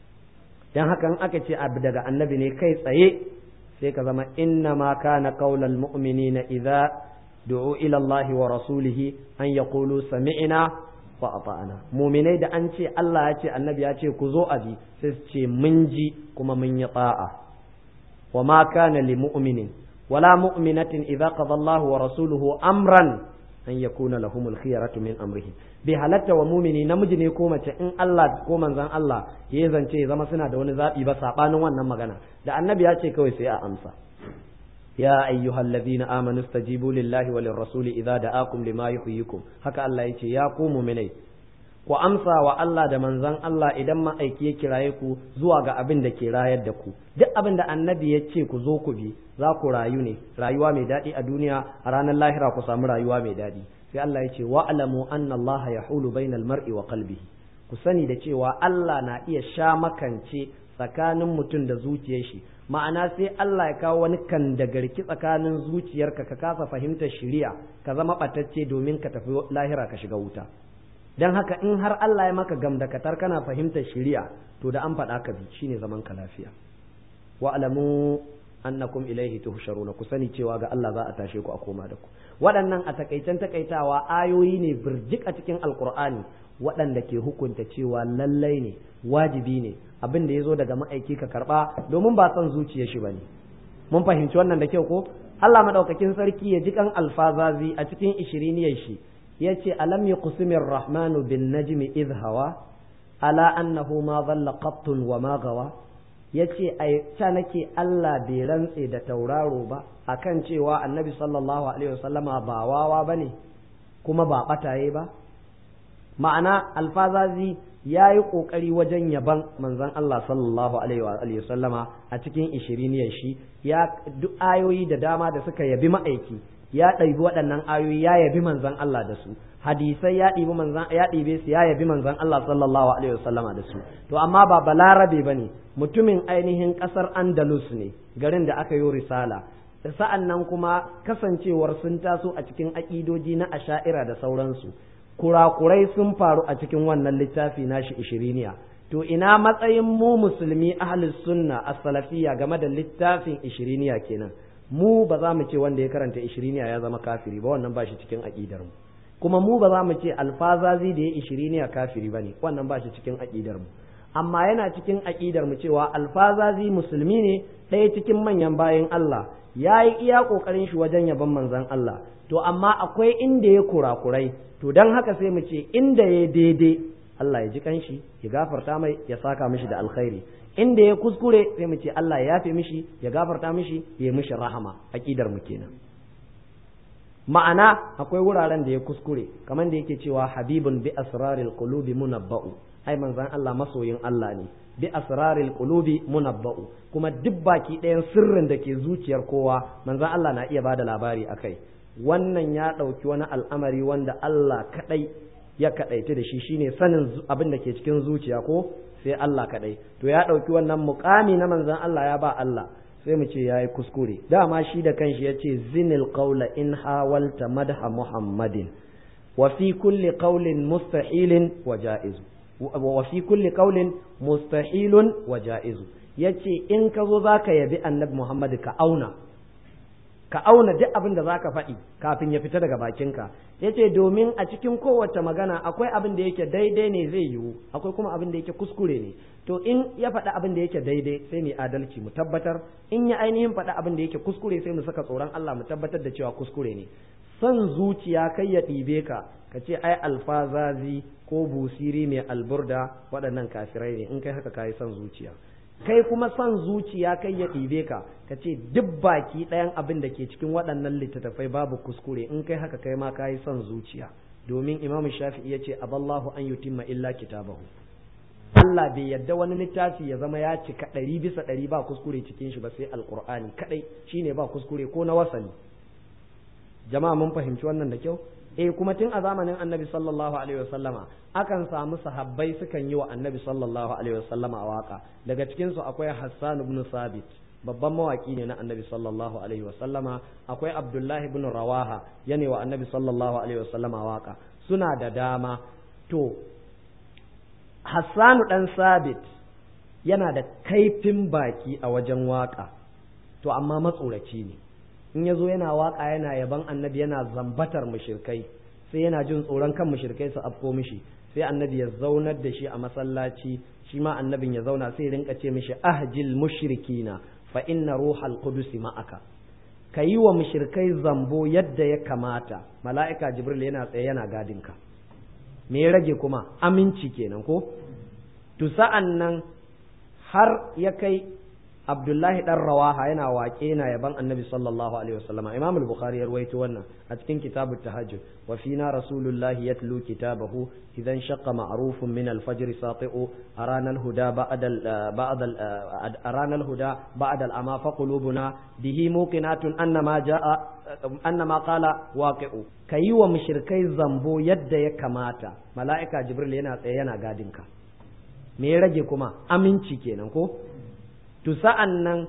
dan haka in aka ce abu daga annabi ne kai tsaye sai ka zama inna ma kana qaulal mu'minina idza du'u ila Allah wa rasulihi an yaqulu sami'na wa ata'na mu'minai da an ce Allah ya ce annabi ya ce ku zo abi sai su ce mun ji kuma mun yi ta'a wa ma kana li mu'minin wala mu'minatin idza qada Allah wa rasuluhu amran an yakuna lahumul khiyaratu min amrihim bai halatta wa mumini namiji ne ko mace in Allah ko manzon Allah ya zance ya zama suna da wani zabi ba sabanin wannan magana da annabi ya ce kawai sai a amsa ya ayyuhal ladhina amanu stajibu lillahi walir rasuli idza da'akum lima yuhyikum haka Allah yace ya ku mu'minai ku amsa wa Allah da manzon Allah idan ma'aiki ya kiraye ku zuwa ga abin da ke rayar da ku duk abin da annabi ya ce ku zo ku bi za ku rayu ne rayuwa mai daɗi a duniya a ranar lahira ku samu rayuwa mai daɗi sai Allah ya ce wa'lamu anna Allah yahulu bainal mar'i wa qalbihi ku sani da cewa Allah na iya sha makance tsakanin mutum da zuciyar shi ma'ana sai Allah ya kawo wani kan da garki tsakanin zuciyarka ka kasa fahimtar shiriya ka zama ɓatacce domin ka tafi lahira ka shiga wuta dan haka in har Allah ya maka gamdakatar kana fahimtar shiriya to da an faɗa ka bi shine zaman ka lafiya wa'lamu annakum ilaihi tuhsharuna ku sani cewa ga Allah za a tashe ku a koma da ku waɗannan a takaicen takaitawa ayoyi ne birjik a cikin alkur'ani waɗanda ke hukunta cewa lallai ne wajibi ne abin da ya zo daga ma'aiki ka karɓa domin ba son zuciya shi ba ne mun fahimci wannan da kyau ko Allah madaukakin sarki ya ji kan alfazazi a cikin ishiriniyar shi ya ce alam ya kusumin rahmanu bin najmi idh hawa ala annahu ma dhalla qattun wa ma gawa ya ce ta nake Allah bai rantse da tauraro ba akan cewa annabi sallallahu alaihi wasallama ba wawa ba ne kuma ba ɓataye ba ma'ana alfazazi ya yi ƙoƙari wajen yaban manzon Allah sallallahu alaihi wasallama a cikin ishiriniyar shi ya duk ayoyi da dama da suka yabi ma'aiki ya ɗaibi waɗannan ayoyi ya yabi manzon Allah da su hadisai ya ɗibi manzan ya ɗibe su ya yabi manzan Allah sallallahu alaihi wasallama da su to amma ba balarabe bane mutumin ainihin ƙasar Andalus ne garin da aka yi risala sa'an nan kuma kasancewar sun taso a cikin aƙidoji na asha'ira da sauransu kurakurai sun faru a cikin wannan littafi nashi ishiriniya to ina matsayin mu musulmi ahlus sunna as-salafiyya game da littafin ishiriniya kenan mu ba za mu ce wanda ya karanta ishiriniya ya zama kafiri ba wannan ba shi cikin aƙidar mu kuma mu ba za mu ce alfazazi da ya ishiriniya kafiri ba ne wannan ba shi cikin aƙidar mu amma yana cikin aƙidar mu cewa alfazazi musulmi ne ɗaya cikin manyan bayan Allah ya yi iya ƙoƙarin shi wajen yaban manzon Allah to amma akwai inda ya kurakurai to don haka sai mu ce inda ya daidai Allah ya ji kanshi ya gafarta mai ya saka mishi da alkhairi inda ya kuskure sai mu ce Allah ya yafe mishi ya gafarta mishi ya mishi rahama aqidar mu kenan ma'ana akwai wuraren da ya kuskure kamar da yake cewa habibun bi asraril qulubi munabba'u ai manzon Allah masoyin Allah ne bi asraril qulubi munabba'u kuma duk baki ɗayan sirrin da ke zuciyar kowa manzon Allah na iya bada labari akai wannan ya ɗauki wani al'amari wanda Allah kaɗai ya kaɗaita da shi shine sanin abin da ke cikin zuciya ko sai Allah kaɗai to ya ɗauki wannan muƙami na manzon Allah ya ba Allah sai mu ce yayi kuskure dama shi da kanshi ya ce zinil qawla in hawalta madha muhammadin wa fi kulli qawlin mustahilin wa ja'izu wa fi kulli qawlin mustahilun wa ja'izu yace in ka zo zaka yabi annabi muhammad ka auna ka auna duk abin da zaka faɗi kafin ya fita daga bakinka yace domin a cikin kowace magana akwai abin da yake daidai ne zai yiwu akwai kuma abin da yake kuskure ne to in ya faɗi abin da yake daidai sai mu adalci mu tabbatar in ya ainihin faɗi abin da yake kuskure sai mu saka tsoron Allah mu tabbatar da cewa kuskure ne son zuciya kai ya ɗibe ka ka ce ai alfazazi ko busiri mai alburda waɗannan kafirai ne in kai haka kayi son zuciya kai kuma son zuciya kai ya ɗibe ka ka ce duk baki ɗayan abin da ke cikin waɗannan littattafai babu kuskure in kai haka kai ma kayi son zuciya domin imam shafi'i ya ce aballahu an yutimma illa kitabahu Allah bai yadda wani littafi ya zama ya cika ɗari bisa ɗari ba kuskure cikin shi ba sai alƙur'ani kaɗai shine ba kuskure ko na wasali jama'a mun fahimci wannan da kyau eh kuma tun a zamanin annabi sallallahu alaihi wasallama akan samu sahabbai sukan yi wa annabi sallallahu alaihi wasallama waka daga cikin su akwai Hassan ibn Sabit babban mawaki ne na annabi sallallahu alaihi wasallama akwai Abdullahi ibn Rawaha yane wa annabi sallallahu alaihi wasallama waka suna da dama to Hassanu dan Sabit yana da kaifin baki a wajen waka to amma matsoraci ne in ya zo yana waka yana yaban annabi yana zambatar mushirkai sai yana jin tsoron kan mushirkai su afko mishi sai annabi ya zaunar da shi a masallaci shi ma annabin ya zauna sai rinka ce mishi ahjil mushrikina fa inna ruhal qudus ma'aka ka yi wa mushirkai zambo yadda ya kamata mala'ika jibril yana tsaye yana gadinka me ya rage kuma aminci kenan ko to sa'an nan har ya kai Abdullahi dan Rawaha yana waƙe yana yaban Annabi sallallahu alaihi wasallam Imam al-Bukhari ya rawaito wannan a cikin kitab at-tahajjud wa fina rasulullahi yatlu kitabahu idan shaqqa ma'rufun min al-fajr sati'u arana al-huda ba'da ba'da arana al-huda ba'da al-ama fa qulubuna bihi muqinatun annama ja'a annama qala waqi'u kayi wa mushrikai zambo yadda ya kamata mala'ika jibril yana tsaye yana gadinka me ya rage kuma aminci kenan ko to sa'an nan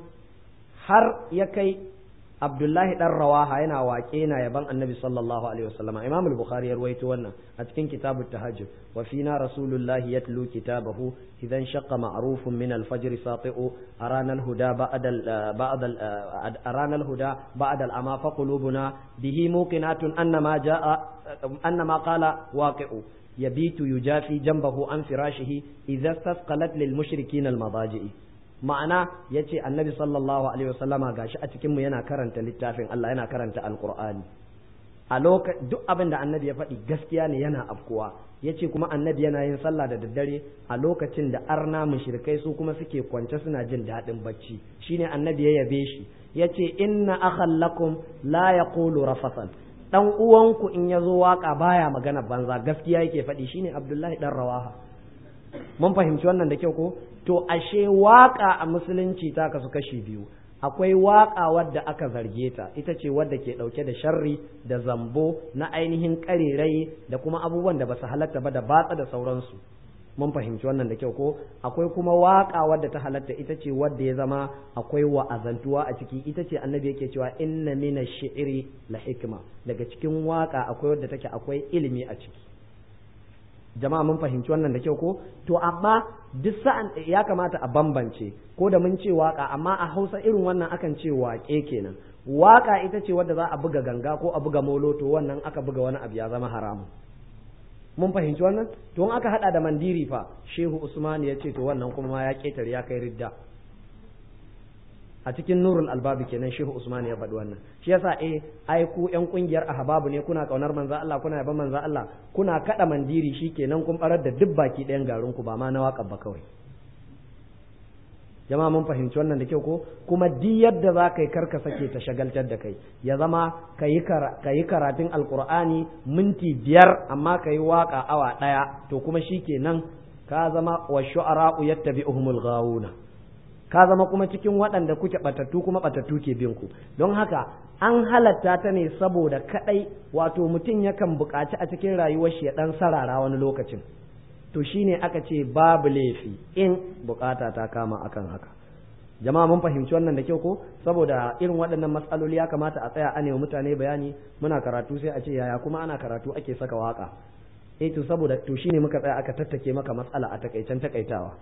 har ya kai Abdullahi ɗan rawaha yana waƙe yana yaban annabi sallallahu alaihi wasallam Imam al-Bukhari ya ruwaito wannan a cikin kitabut tahajjud wa fina rasulullahi yatlu kitabahu idan shaqqa ma'rufun min al-fajr sati'u arana al-huda ba'da ba'da arana al-huda ba'da al-ama fa qulubuna bihi muqinatun annama jaa annama qala waqi'u yabitu yujafi janbahu an firashihi idza istasqalat lil mushrikin al-madaji'i ma'ana ya ce annabi sallallahu alaihi wasallama gashi a cikinmu yana karanta littafin Allah yana karanta alkur'ani a lokacin duk abin da annabi ya faɗi gaskiya ne yana afkuwa ya ce kuma annabi yana yin sallah da daddare a lokacin da arna mushrikai su kuma suke kwance suna jin daɗin bacci shine annabi ya yabe shi ya ce inna akhal lakum la yaqulu rafasan dan uwanku in ya zo waka baya magana banza gaskiya yake faɗi shine abdullahi dan rawaha mun fahimci wannan da kyau ko to ashe waka a musulunci ta kasu kashi biyu akwai waka wadda aka zarge ta ita ce wadda ke dauke da sharri da zambo na ainihin karerai da kuma abubuwan da basu halatta ba da batsa da sauransu mun fahimci wannan da kyau ko akwai kuma waka wadda ta halatta ita ce wadda ya zama akwai wa'azantuwa a ciki ita ce annabi yake cewa inna mina shi'ri la hikma daga cikin waka akwai wadda take akwai ilimi a ciki jama'a mun fahimci wannan da kyau ko to amma duk sa'an ya kamata a bambance ko da mun ce waka amma a Hausa irin wannan akan ce waƙe kenan waka ita ce wadda za a buga ganga ko a buga molo to wannan aka buga wani abu ya zama haramu mun fahimci wannan to in aka hada da mandiri fa shehu usman ya ce to wannan kuma ma ya ketare ya kai ridda a cikin nurul albabi kenan shehu usman ya faɗi wannan shi yasa eh ai ku yan kungiyar ahbabu ne kuna kaunar manzo Allah kuna yaban manzo Allah kuna kada mandiri shikenan kun barar da duk baki ɗayan garin ku ba ma na waka ba kawai jama'a mun fahimci wannan da kyau ko kuma duk yadda za ka yi karka sake ta shagaltar da kai ya zama ka yi karatun alkur'ani minti biyar amma ka yi waka awa ɗaya to kuma shi kenan ka zama wa shu'ara'u yattabi'uhumul ghawuna ka zama kuma cikin waɗanda kuke batattu kuma batattu ke bin ku don haka an halatta ta ne saboda kadai wato mutum yakan buƙaci a cikin rayuwar shi ya dan sarara wani lokacin to shine aka ce babu laifi in bukata ta kama akan haka jama'a mun fahimci wannan da kyau ko saboda irin waɗannan matsaloli ya kamata a tsaya a nemi mutane bayani muna karatu sai a ce yaya kuma ana karatu ake saka waka eh to saboda to shine muka tsaya aka tattake maka matsala a takaicen takaitawa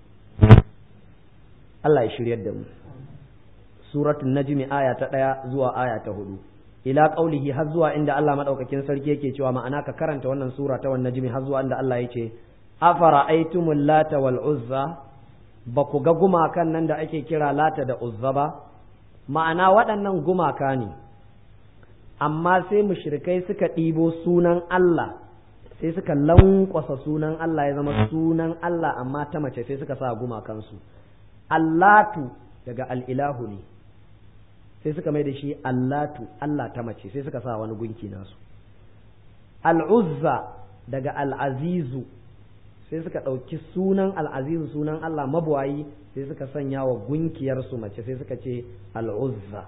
Allah ya shiryar da mu suratul najmi aya ta ɗaya zuwa aya ta hudu ila qaulihi har zuwa inda Allah madaukakin sarki yake cewa ma'ana ka karanta wannan sura ta wannan najmi har zuwa inda Allah yake afara'aytumul lata wal uzza ba ku ga gumakan nan da ake kira lata da uzza ba ma'ana waɗannan gumaka ne amma sai mushrikai suka ɗibo sunan Allah sai suka lankwasa sunan Allah ya zama sunan Allah amma ta mace sai suka sa gumakansu allatu daga al'ilahu ne sai suka mai da shi allatu Allah ta mace sai suka sa wani gunki nasu al'uzza daga al'azizu sai suka ɗauki sunan al'azizu sunan Allah mabuwayi sai suka sanya wa gunkiyarsu mace sai suka ce al'uzza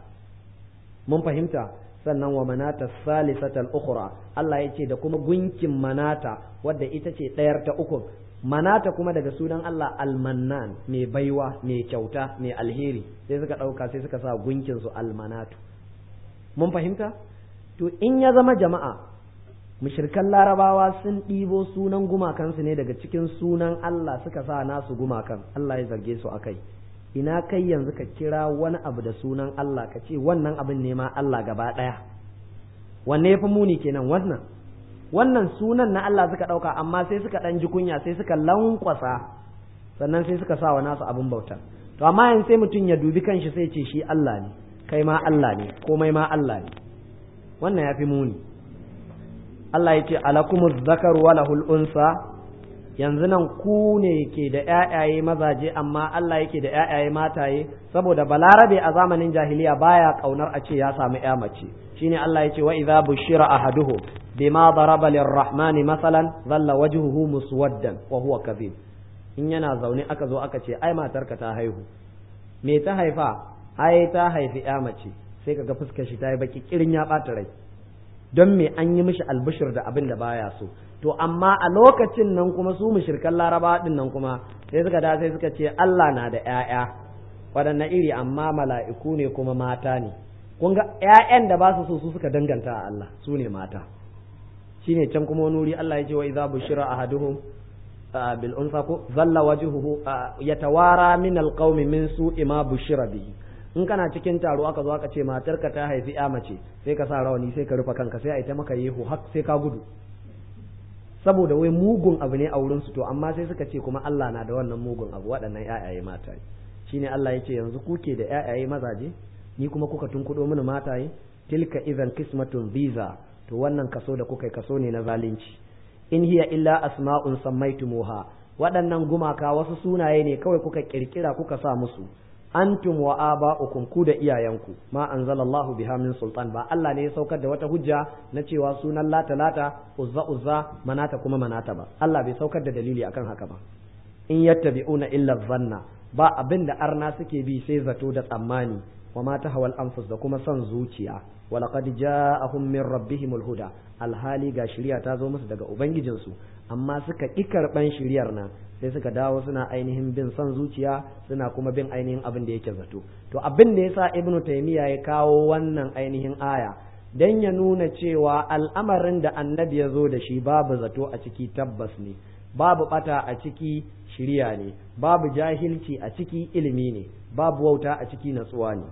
mun fahimta sannan wa manata salisatal ukhra Allah ya ce da kuma gunkin manata wadda ita ce ɗayar ta uku manata kuma daga sunan Allah almannan mai baiwa mai kyauta mai alheri sai suka ɗauka sai suka sa gunkin su almanatu mun fahimta to in ya zama jama'a mushirkan larabawa sun ɗibo sunan gumakansu ne daga cikin sunan Allah suka sa nasu gumakan Allah ya zarge su akai ina kai yanzu ka kira wani abu da sunan Allah ka ce wannan abin ne ma Allah gaba ɗaya wanne ya fi muni kenan wannan wannan sunan na Allah suka ɗauka amma sai suka ɗan ji kunya sai suka lankwasa sannan sai suka sa wa nasu abin bauta to amma yanzu sai mutum ya dubi kanshi sai ce shi Allah ne kai ma Allah ne komai ma Allah ne wannan ya fi muni Allah ya ce alakumuz zakar wa lahul unsa yanzu nan ku ne ke da ƴaƴaye mazaje amma Allah yake da ƴaƴaye mataye saboda balarabe a zamanin jahiliya baya kaunar a ce ya samu ƴa mace shine Allah ya ce wa idza bushira ahaduhu bima daraba lirrahmani masalan dhalla wajhuhu muswaddan wa huwa kadhib in yana zaune aka zo aka ce ai matarka ta haihu me ta haifa ai ta haifi ƴa mace sai kaga fuskar shi ta yi baki kirin ya ɓata rai don me an yi mishi albishir da abin da baya so to amma a lokacin nan kuma su mushrikan laraba din nan kuma sai suka da sai suka ce Allah na da ƴaƴa waɗanne iri amma mala'iku ne kuma mata ne kun ga ƴaƴan da ba su so su suka danganta a Allah su ne mata shine can kuma wani wuri Allah ya ce wa idza bushira ahaduhum bil unsa ko zalla wajhuhu yatawara min alqaumi min su'i ma bushira bihi in kana cikin taro aka zo aka ce matarka ta haifi ya mace sai ka sa rawani sai ka rufe kanka sai a ita maka yehu har sai ka gudu saboda wai mugun abu ne a wurin su to amma sai suka ce kuma Allah na da wannan mugun abu waɗannan ƴaƴaye mataye shine Allah yake yanzu kuke da ƴaƴaye mazaje ni kuma kuka tunkudo mini mataye tilka idan qismatun visa to wannan kaso da kuka kaso ne na zalunci in hiya illa asma'un sammaitumuha waɗannan gumaka wasu sunaye ne kawai kuka kirkira kuka sa musu antum wa aba'ukum ku da iyayenku ma anzalallahu biha min sultan ba Allah ne ya saukar da wata hujja na cewa sunan lata lata uzza uzza manata kuma manata ba Allah bai saukar da dalili akan haka ba in yattabi'una illa zanna ba abin da arna suke bi sai zato da tsammani wa ma tahawal anfus da kuma son zuciya wa laqad ja'ahum min rabbihimul huda alhali ga shiriya ta zo musu daga ubangijinsu amma suka ƙi karɓan shiriyar nan sai suka dawo suna ainihin bin son zuciya suna kuma bin ainihin abin da yake zato to abin da yasa ibnu taymiya ya kawo wannan ainihin aya dan ya nuna cewa al'amarin da annabi ya zo da shi babu zato a ciki tabbas ne babu bata a ciki shiriya ne babu jahilci a ciki ilimi ne babu wauta a ciki natsuwa ne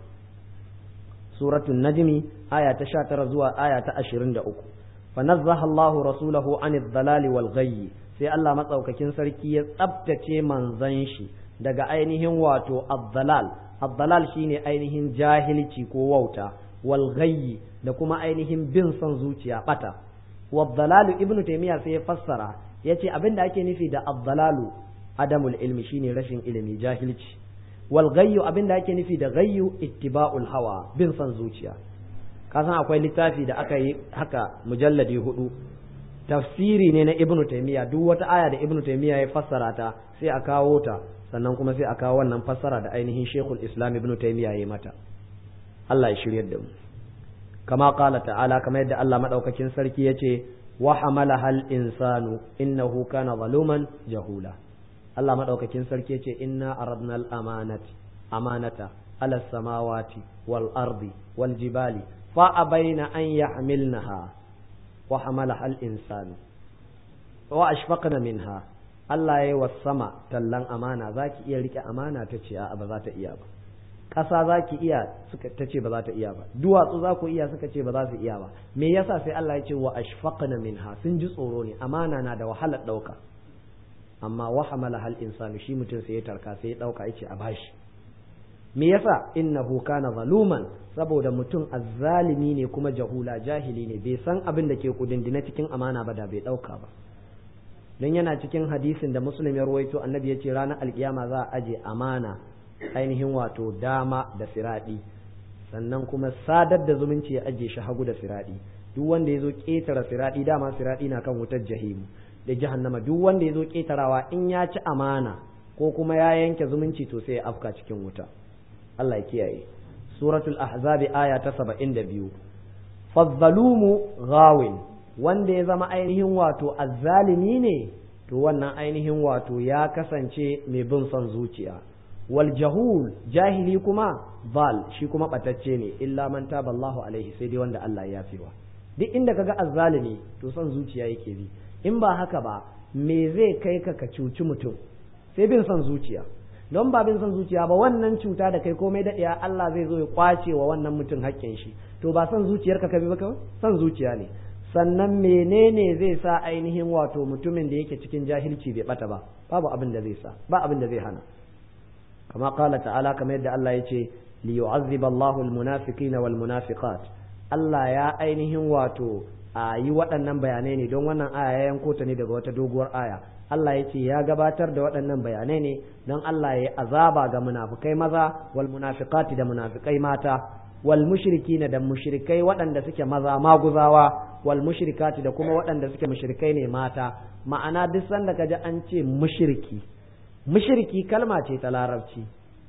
suratul najmi aya ta 19 zuwa aya ta 23 fa nazzaha Allahu rasulahu anid dalali wal ghayyi sai Allah matsaukakin sarki ya tsabtace manzon shi daga ainihin wato ad-dalal ad-dalal shine ainihin jahilci ko wauta wal ghayyi da kuma ainihin bin son zuciya bata wad-dalalu ibnu taymiya sai ya fassara yace abinda ake nufi da ad-dalalu adamul ilmi shine rashin ilimi jahilci wal ghayyu abinda ake nufi da ghayyu ittiba'ul hawa bin son zuciya kasan akwai littafi da aka yi haka mujalladi hudu tafsiri ne na ibnu taymiya duk wata aya da ibnu taymiya ya fassara ta sai a kawo ta sannan kuma sai a kawo wannan fassara da ainihin shekul islam ibnu taymiya ya yi mata Allah ya shiryar da mu kama qala ta'ala kamar yadda Allah madaukakin sarki yace wa hamala hal insanu innahu kana zaluman jahula Allah madaukakin sarki yace inna aradna al amanati amanata ala samawati wal ardi wal jibali fa abaina an yahmilnaha wa hamalaha al insanu wa ashfaqna minha Allah ya yi wa sama tallan amana za ki iya rike amana ta ce a ba za ta iya ba ƙasa za ki iya suka ta ce ba za ta iya ba duwatsu za ku iya suka ce ba za su iya ba me yasa sai Allah ya ce wa ashfaqna minha sun ji tsoro ne amana na da wahalar ɗauka amma wa hamala hal insanu shi mutum sai ya tarka sai ya ɗauka ya ce a bashi me yasa innahu kana zaluman saboda mutum azzalimi ne kuma jahula jahili ne bai san abin da ke kudindina cikin amana ba da bai ɗauka ba don yana cikin hadisin da muslim ya ruwaito annabi ya ce ranar alkiyama za a aje amana ainihin wato dama da siraɗi sannan kuma sadar da zumunci ya aje shi hagu da siraɗi duk wanda ya zo ƙetare siraɗi dama siraɗi na kan wutar jahimu da jahannama duk wanda ya zo ƙetarawa in ya ci amana ko kuma ya yanke zumunci to sai ya afka cikin wuta Allah ya kiyaye suratul ahzabi aya ta saba'in da biyu fazzalumu ghawin wanda ya zama ainihin wato azzalimi ne to wannan ainihin wato ya kasance mai bin son zuciya wal jahul jahili kuma bal shi kuma batacce ne illa man taba Allahu alaihi sai dai wanda Allah ya fiwa duk inda kaga azzalimi to son zuciya yake bi in ba haka ba me zai kai ka ka cuci mutum sai bin son zuciya don ba bin son zuciya ba wannan cuta da kai komai daɗiya Allah zai zo ya kwace wa wannan mutum haƙƙin shi to ba son zuciyarka ka bi ba kawai son zuciya ne sannan menene zai sa ainihin wato mutumin da yake cikin jahilci bai bata ba babu abin da zai sa ba abin da zai hana kama qala ta'ala kamar yadda Allah ya ce li yu'azziba Allahu al-munafiqina wal munafiqat Allah ya ainihin wato a yi waɗannan bayanai ne don wannan aya ya yanko ta ne daga wata doguwar aya Allah ya ce ya gabatar da waɗannan bayanai ne don Allah ya yi azaba ga munafikai maza wal munafiqati da munafikai mata wal mushrikina da mushrikai waɗanda suke maza maguzawa wal mushrikati da kuma waɗanda suke mushrikai ne mata ma'ana duk sanda kaji an ce mushriki mushriki kalma ce ta larabci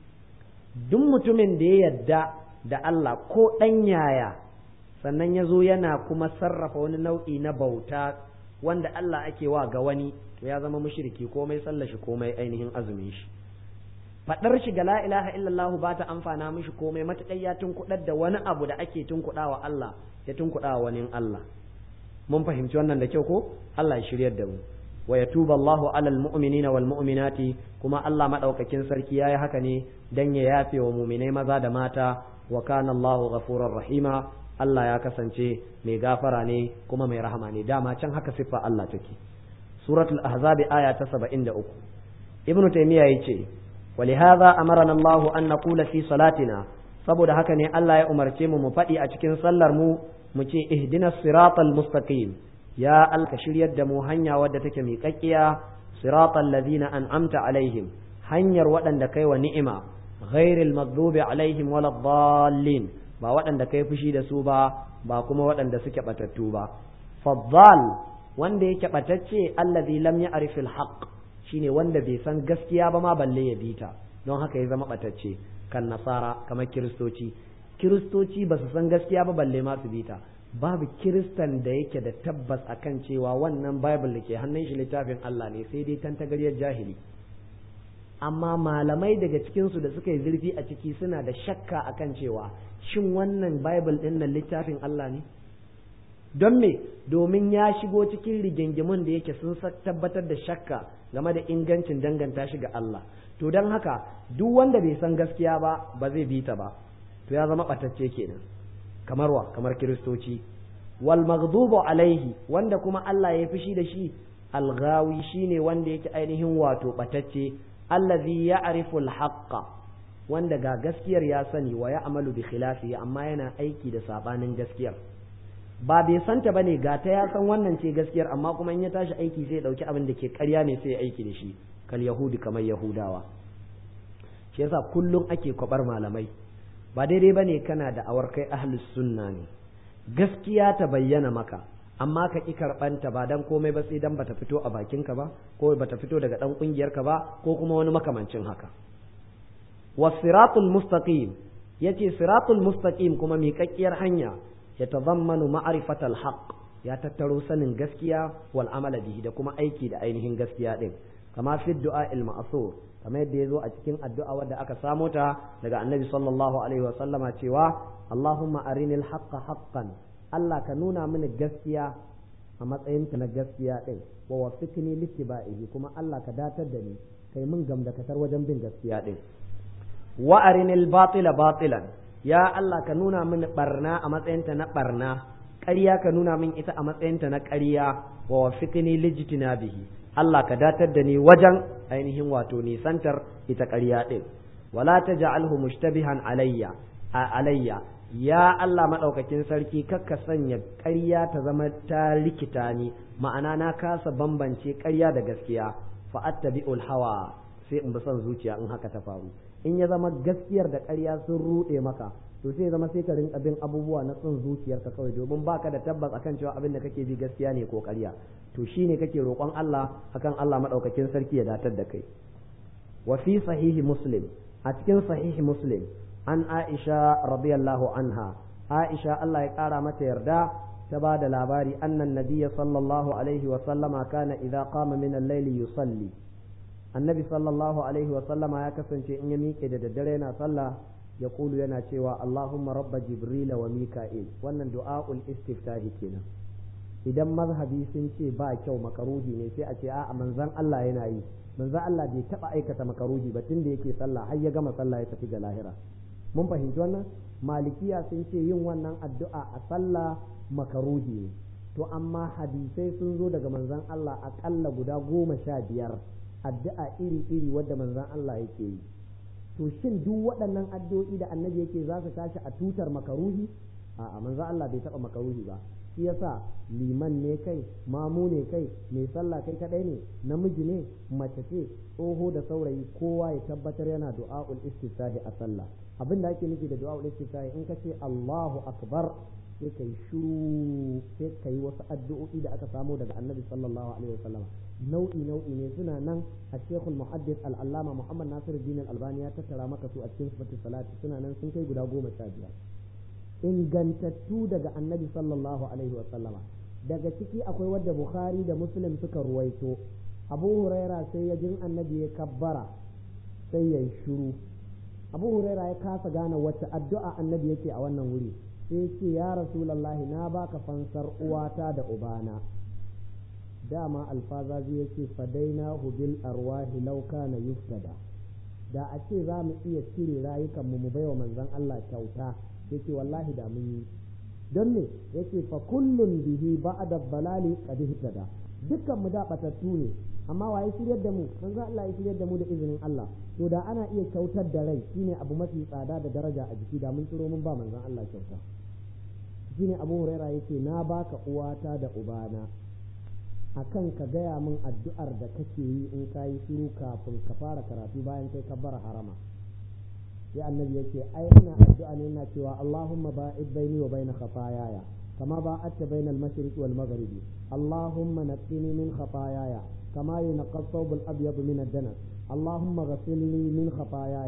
duk mutumin da ya yadda da Allah ko ɗan yaya sannan ya zo yana kuma sarrafa wani nau'i na bauta wanda Allah ake wa ga wani to ya zama mushriki komai sallashi komai ainihin azumin shi faɗar shi ga la ilaha illallah ba ta amfana mishi komai matakai ya tunkuɗar da wani abu da ake tunkuɗawa Allah ya tunkuɗawa wani Allah mun fahimci wannan da kyau ko Allah ya shiryar da mu wa yatuba Allahu alal mu'minina wal mu'minati kuma Allah madaukakin sarki yayi haka ne dan ya yafe wa mu'minai maza da mata wa kana Allahu ghafurur rahima Allah ya kasance mai gafara ne kuma mai rahama ne dama can haka siffa Allah take suratul ahzab aya ta 73 ibnu taymiya yace ولهذا أمرنا الله أن نقول في صلاتنا saboda haka ne Allah ya umarce mu mu faɗi a cikin sallar mu mu ce ihdinas siratal mustaqim ya Allah shiryar da mu hanya wadda take miƙaƙƙiya siratal ladina an'amta alaihim hanyar waɗanda kai wa ni'ima ghairil maghdubi alaihim waladdallin ba waɗanda kai fushi da su ba ba kuma waɗanda suke batattu ba faddal wanda yake batacce allazi lam ya'rifil haqq shine wanda bai san gaskiya ba ma balle ya bita don haka ya zama batacce kan nasara kamar kiristoci kiristoci ba su san gaskiya ba balle ma su bita babu kiristan da yake da tabbas akan cewa wannan bible da ke hannun shi littafin Allah ne sai dai tantagaryar jahili amma malamai daga cikinsu da suka yi zurfi a ciki suna da shakka akan cewa shin wannan bible ɗin nan littafin Allah ne don me domin ya shigo cikin rigingimun da yake sun tabbatar da shakka game da ingancin danganta shi ga Allah to don haka duk wanda bai san gaskiya ba ba zai bi ta ba to ya zama ɓatacce kenan kamar wa kamar kiristoci wal maghdubu alaihi wanda kuma Allah ya fushi da shi alghawi shine wanda yake ainihin wato ɓatacce allazi ya'rifu al-haqqa wanda ga gaskiyar ya sani wa ya'malu bi khilafi amma yana aiki da sabanin gaskiyar ba bai santa bane ga ta ya san wannan ce gaskiyar amma kuma in ya tashi aiki sai ya dauki abin da ke ƙarya ne sai ya aiki da shi kal yahudi kamar yahudawa shi yasa kullum ake kwabar malamai ba daidai bane kana da awar kai ahlus sunna ne gaskiya ta bayyana maka amma ka ƙi karɓanta ba dan komai ba sai dan bata fito a bakinka ba ko bata fito daga ɗan ƙungiyarka ba ko kuma wani makamancin haka wasiratul mustaqim yace siratul mustaqim kuma miƙaƙƙiyar hanya ya tazammanu ma'rifatal haqq ya tattaro sanin gaskiya wal amala bihi da kuma aiki da ainihin gaskiya din kama fi du'a il ma'sur kamar yadda yazo a cikin addu'a wadda aka samo ta daga annabi sallallahu alaihi wa sallama cewa Allahumma arinil haqqa haqqan Allah ka nuna mini gaskiya a matsayinta na gaskiya ɗin wa wafiqni littiba'ihi kuma Allah ka datar da ni kai min gamdakatar wajen bin gaskiya ɗin wa arinil batila batilan ya Allah ka nuna mini barna a matsayinta na barna ƙarya ka nuna min ita a matsayinta na ƙarya wa wafiqni lijtinabihi Allah ka datar da ni wajen ainihin wato nisantar ita ƙarya ɗin wala taj'alhu mushtabihan alayya alayya ya Allah maɗaukakin sarki kakka sanya ƙarya ta zama ta rikita ni ma'ana na kasa bambance ƙarya da gaskiya fa'attabi'ul hawa sai in bi son zuciya in haka ta faru in ya zama gaskiyar da ƙarya sun ruɗe maka to sai zama sai ka rinka bin abubuwa na son zuciyarka kawai domin baka da tabbas akan cewa abin da kake bi gaskiya ne ko ƙarya to shine kake roƙon Allah akan Allah maɗaukakin sarki ya datar da kai wa fi sahihi muslim a cikin sahihi muslim an Aisha radiyallahu anha Aisha Allah ya ƙara mata yarda ta ba da labari annan nabiyya sallallahu alaihi wa sallama kana idza qama min al-layli yusalli annabi sallallahu alaihi wa sallama ya kasance in ya miƙe da daddare yana sallah ya kulu yana cewa Allahumma rabba jibrila wa mika'il wannan du'a'ul istiftahi kenan idan mazhabi sun ce ba kyau makaruhi ne sai a ce a'a manzon Allah yana yi manzon Allah bai taba aikata makaruhi ba tun da yake sallah har ya gama sallah ya tafi ga lahira mun fahimci wannan malikiya sun ce yin wannan addu'a a sallah makaruhi ne to amma hadisai sun zo daga manzon Allah aƙalla guda goma sha biyar addu'a iri-iri wadda manzon Allah yake yi to shin duk waɗannan addu'o'i da annabi yake za su tashi a tutar makaruhi a'a manzon Allah bai taɓa makaruhi ba shi yasa liman ne kai mamu ne kai mai sallah kai kadai ne namiji ne mace ce tsoho da saurayi kowa ya tabbatar yana du'a'ul istiftahi a sallah abin da ake nufi da du'a'ul istiftahi in ka ce Allahu akbar sai kai shiru sai kai wasu addu'o'i da aka samo daga annabi sallallahu alaihi wasallam nau'i nau'i ne suna nan a shekul muhaddis al-allama muhammad nasiruddin al-albani ya tattara maka su a cikin sifatul salati suna nan sun kai guda goma sha biyar ingantattu daga annabi sallallahu alaihi wasallama daga ciki akwai wadda bukhari da muslim suka ruwaito abu huraira sai ya jin annabi ya kabbara sai ya yi shuru abu huraira ya kasa gane wacce addu'a annabi yake a wannan wuri sai ce ya rasulallahi na baka fansar uwata da ubana dama alfazazi ya ce fadaina bil arwahi law kana yuftada da a ce za mu iya cire rayukanmu mu baiwa manzon Allah kyauta yace wallahi da mun yi don me yace fa kullun bihi ba'da balali qad ihtada dukkan mu da batattu ne amma waye shiryar da mu manzo Allah ya shiryar da mu da izinin Allah to da ana iya kyautar da rai shine abu mafi tsada da daraja a jiki da mun tsiro mun ba manzon Allah kyauta shine Abu Huraira yake na baka uwata da ubana akan ka gaya min addu'ar da kake yi in ka yi shiru kafin ka fara karatu bayan kai ka bar harama sai annabi yake ai ina addu'a ne ina cewa Allahumma ba'id baini wa baina khataayaya kama ba'adta baina al-mashriq wal maghrib Allahumma naqqini min khataayaya kama yunqqa ath-thawb al-abyad min ad-danas Allahumma ghsilni min khataayaya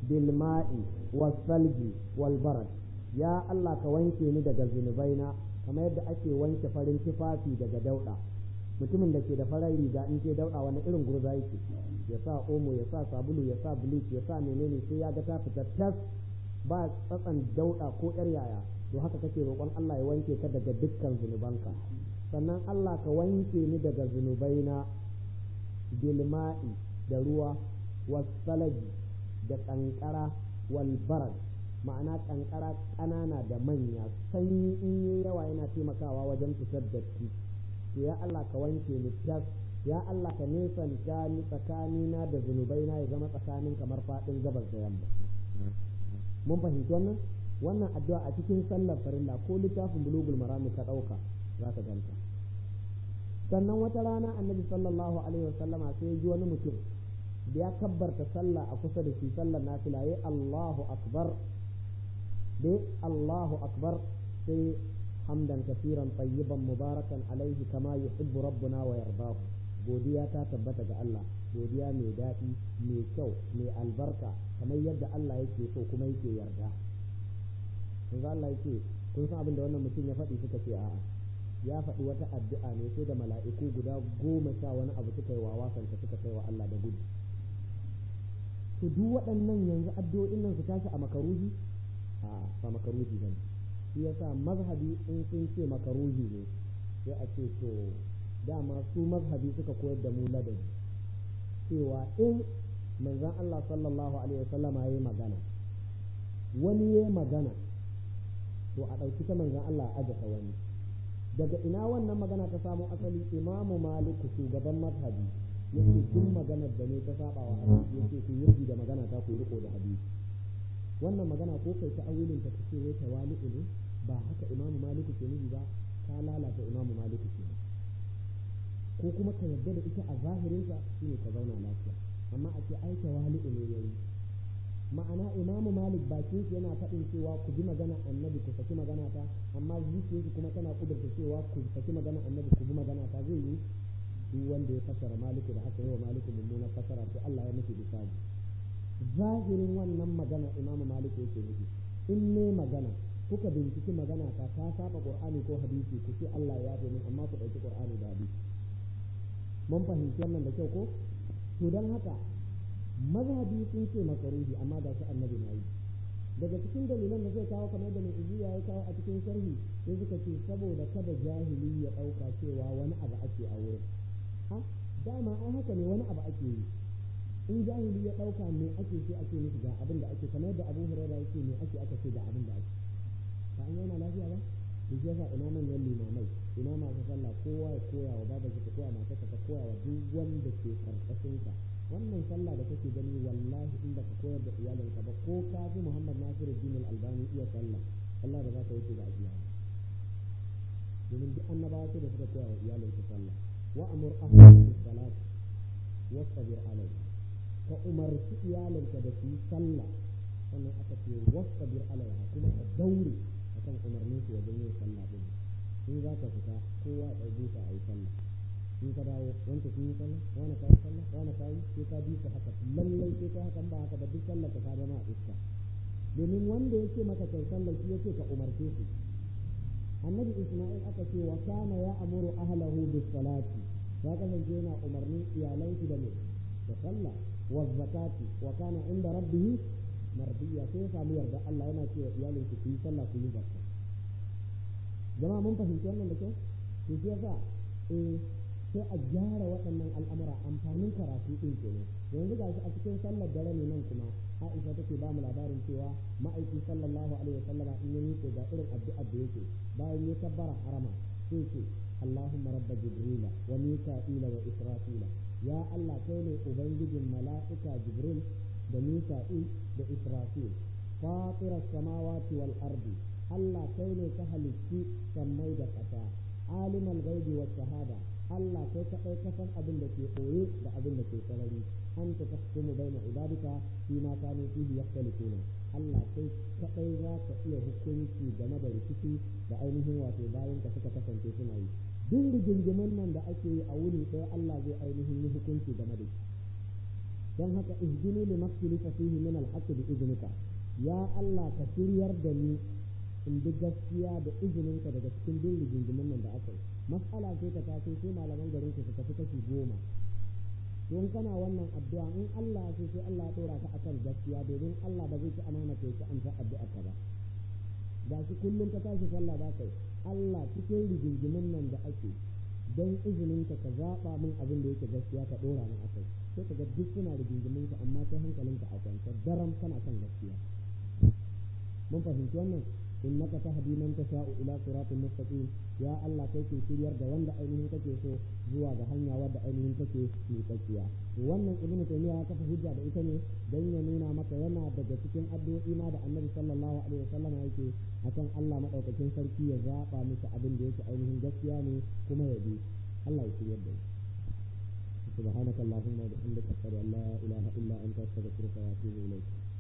bil ma'i was salji wal barad ya Allah ka wanke ni daga zunubaina kamar yadda ake wanke farin tufafi daga dauda mutumin da ke da farar riga in ke dauda wani irin gurza yake ya sa omo ya sa sabulu ya sa bleach ya sa menene sai ya ga ta fita tas ba tsatsan dauda ko yar yaya to haka kake roƙon Allah ya wanke ka daga dukkan zunubanka sannan Allah ka wanke ni daga zunubaina bilma'i da ruwa wasalaji da kankara wal barad ma'ana kankara ƙanana da manya sanyi in yi yawa yana taimakawa wajen fitar datti to ya Allah ka wanke ni tas ya Allah ka nesanta ni tsakanina da zunubaina ya zama tsakanin kamar faɗin gabas da yamma mun fahimci wannan wannan addu'a a cikin sallar farilla ko littafin bulugul marami ka ɗauka za ka ganta sannan wata rana annabi sallallahu alaihi wasallama sai ya ji wani mutum da ya kabbarta sallah a kusa da shi sallar nafila ya Allahu akbar da Allahu akbar sai hamdan kafiran tayyiban mubarakan alaihi kama yuhibbu rabbuna wa yardahu godiya ta tabbata ga Allah godiya mai daɗi mai kyau mai albarka kamar yadda Allah yake so kuma yake yarda yanzu Allah yake kun san abin da wannan mutum ya faɗi suka ce a'a ya faɗi wata addu'a ne sai da mala'iku guda goma sha wani abu suka yi wa wasanta suka kai wa Allah da gudu to duk waɗannan yanzu addu'o'in nan su tashi a makaruhi a ba makaruhi bane shi yasa mazhabi in sun ce makaruhi ne sai a ce to dama su mazhabi suka koyar da mu ladabi cewa in manzon Allah sallallahu alaihi wasallama yayi magana wani yayi magana to a ɗauki ta manzon Allah a aje wani daga ina wannan magana ta samo asali imamu maliku shugaban mazhabi yake duk maganar da ne ta saba wa hadisi yake ku yi da magana ta ku riko da hadisi wannan magana ko kai ta awilin ta ce wai tawali'u ne ba haka imamu maliku ke nufi ba ka lalata imamu maliku ke ko kuma ka yarda da ita a zahirinsa shine ka zauna lafiya amma a ce ai tawali'u ne yayi ma'ana imamu malik bakin shi yana faɗin cewa ku bi magana annabi ku saki magana ta amma zuciyarki kuma tana kudurta cewa ku saki magana annabi ku bi magana ta zai yi duk wanda ya fasara maliku da aka yi wa maliku mummunar fasara to Allah ya miki bisani zahirin wannan magana imamu maliku yake nufi in ne magana kuka binciki magana ta ta saba qur'ani ko hadisi ku ce Allah ya yafe min amma ku ɗauki qur'ani da hadisi mun fahimci wannan da kyau ko to dan haka mazhabi sun ce makaruhi amma da shi annabi na yi daga cikin dalilan da zai kawo kamar da mai iziya ya kawo a cikin sharhi sai suka ce saboda kada jahili ya ɗauka cewa wani abu ake a wurin ha dama ai haka ne wani abu ake yi in jahili ya ɗauka me ake sai ake nufi ga abin da ake kamar da abu hurairah yake me ake aka ce ga abin da ake ba an yana lafiya ba to shi yasa ina manyan limamai ina masu sallah kowa ya koya wa babar ta koya mata ta koya wa duk wanda ke karkashin ka wannan sallah da kake gani wallahi in baka koyar da iyalinka ba ko ka fi Muhammad Nasiruddin Al-Albani iya sallah Allah da za ka wuce da ajiya domin duk annabawa sai da suka koya wa iyalinka sallah wa amur ahlaka bis salat wasbir alayha ka umarci iyalinka da su yi sallah sannan aka ce wasbir alayha kuma ka daure akan umarnin su wajen yin sallah din in za ka fita kowa ya ɗauke ta a yi sallah in ka dawo wanda sun yi sallah wani ka yi sallah wani ka yi sai ka bi su haka lallai sai ka hakan ba haka ba duk sallah ka zama a iska domin wanda yake maka kai sallah shi yake ka umarce su annabi isma'il aka ce wa kana ya amuru ahlahu bis salati ya kasance yana umarnin iyalan shi da me da sallah wa zakati wa kana inda rabbihi mardiya sai ya samu yarda Allah yana cewa iyalin ku yi sallah ku yi zakka jama'a mun fahimci wannan da kyau to shi yasa eh sai a gyara waɗannan al'amura amfanin karatu ɗin kenan yanzu gashi a cikin sallar dare ne nan kuma Aisha take ba mu labarin cewa ma'aiki sallallahu alaihi wasallama in ya miƙe ga irin addu'ar da yake bayan ya tabbara harama sai ce Allahumma rabba jibrila wa mika'ila wa israfila ya Allah kai ne ubangijin mala'ika jibril da mika'il da israfil fatira samawati wal ardi Allah kai ne ka halicci sammai da ƙasa alimal gaibi wa shahada Allah kai kaɗai ka san abin da ke ɓoye da abin da ke sarari an ta tahkumu baina ibadika fi ma kanu fihi yakhtalifuna Allah kai kaɗai za ka iya hukunci game da rikici da ainihin wato bayan ka suka kasance suna yi duk rigingimin nan da ake yi a wuni ɗaya Allah zai ainihin yi hukunci game da shi dan haka ihdini li maktilifa fihi min al-haqq bi idnika ya Allah ka shiryar da ni in bi gaskiya da izininka daga cikin bin rigingimin nan da aka yi mas'ala sai ta taso sai malaman garin ku su tafi kashi goma don kana wannan addu'a in Allah sai sai Allah ya dora ka akan gaskiya domin Allah ba zai ci amana kai ki amsa addu'a ka ba da shi kullum ka tashi sallah ba kai Allah cikin rigingimin nan da ake don izinin ka ka zaɓa min abin da yake gaskiya ka ɗora min akai sai ka ga duk suna rigingimin ka amma sai hankalinka a kwance daram kana kan gaskiya mun fahimci wannan innaka tahdi man tasha'u ila siratin mustaqim ya Allah kai ke shiryar da wanda ainihin kake so zuwa ga hanya wadda ainihin kake miƙaƙiya wannan ibn taymiya ya kafa hujja da ita ne dan ya nuna maka yana daga cikin addu'o'i ma da annabi sallallahu alaihi wasallam yake akan Allah madaukakin sarki ya zaba miki abin da yake ainihin gaskiya ne kuma ya bi Allah ya shiryar da سبحانك اللهم وبحمدك أشهد أن لا إله إلا أنت أستغفرك وأتوب إليك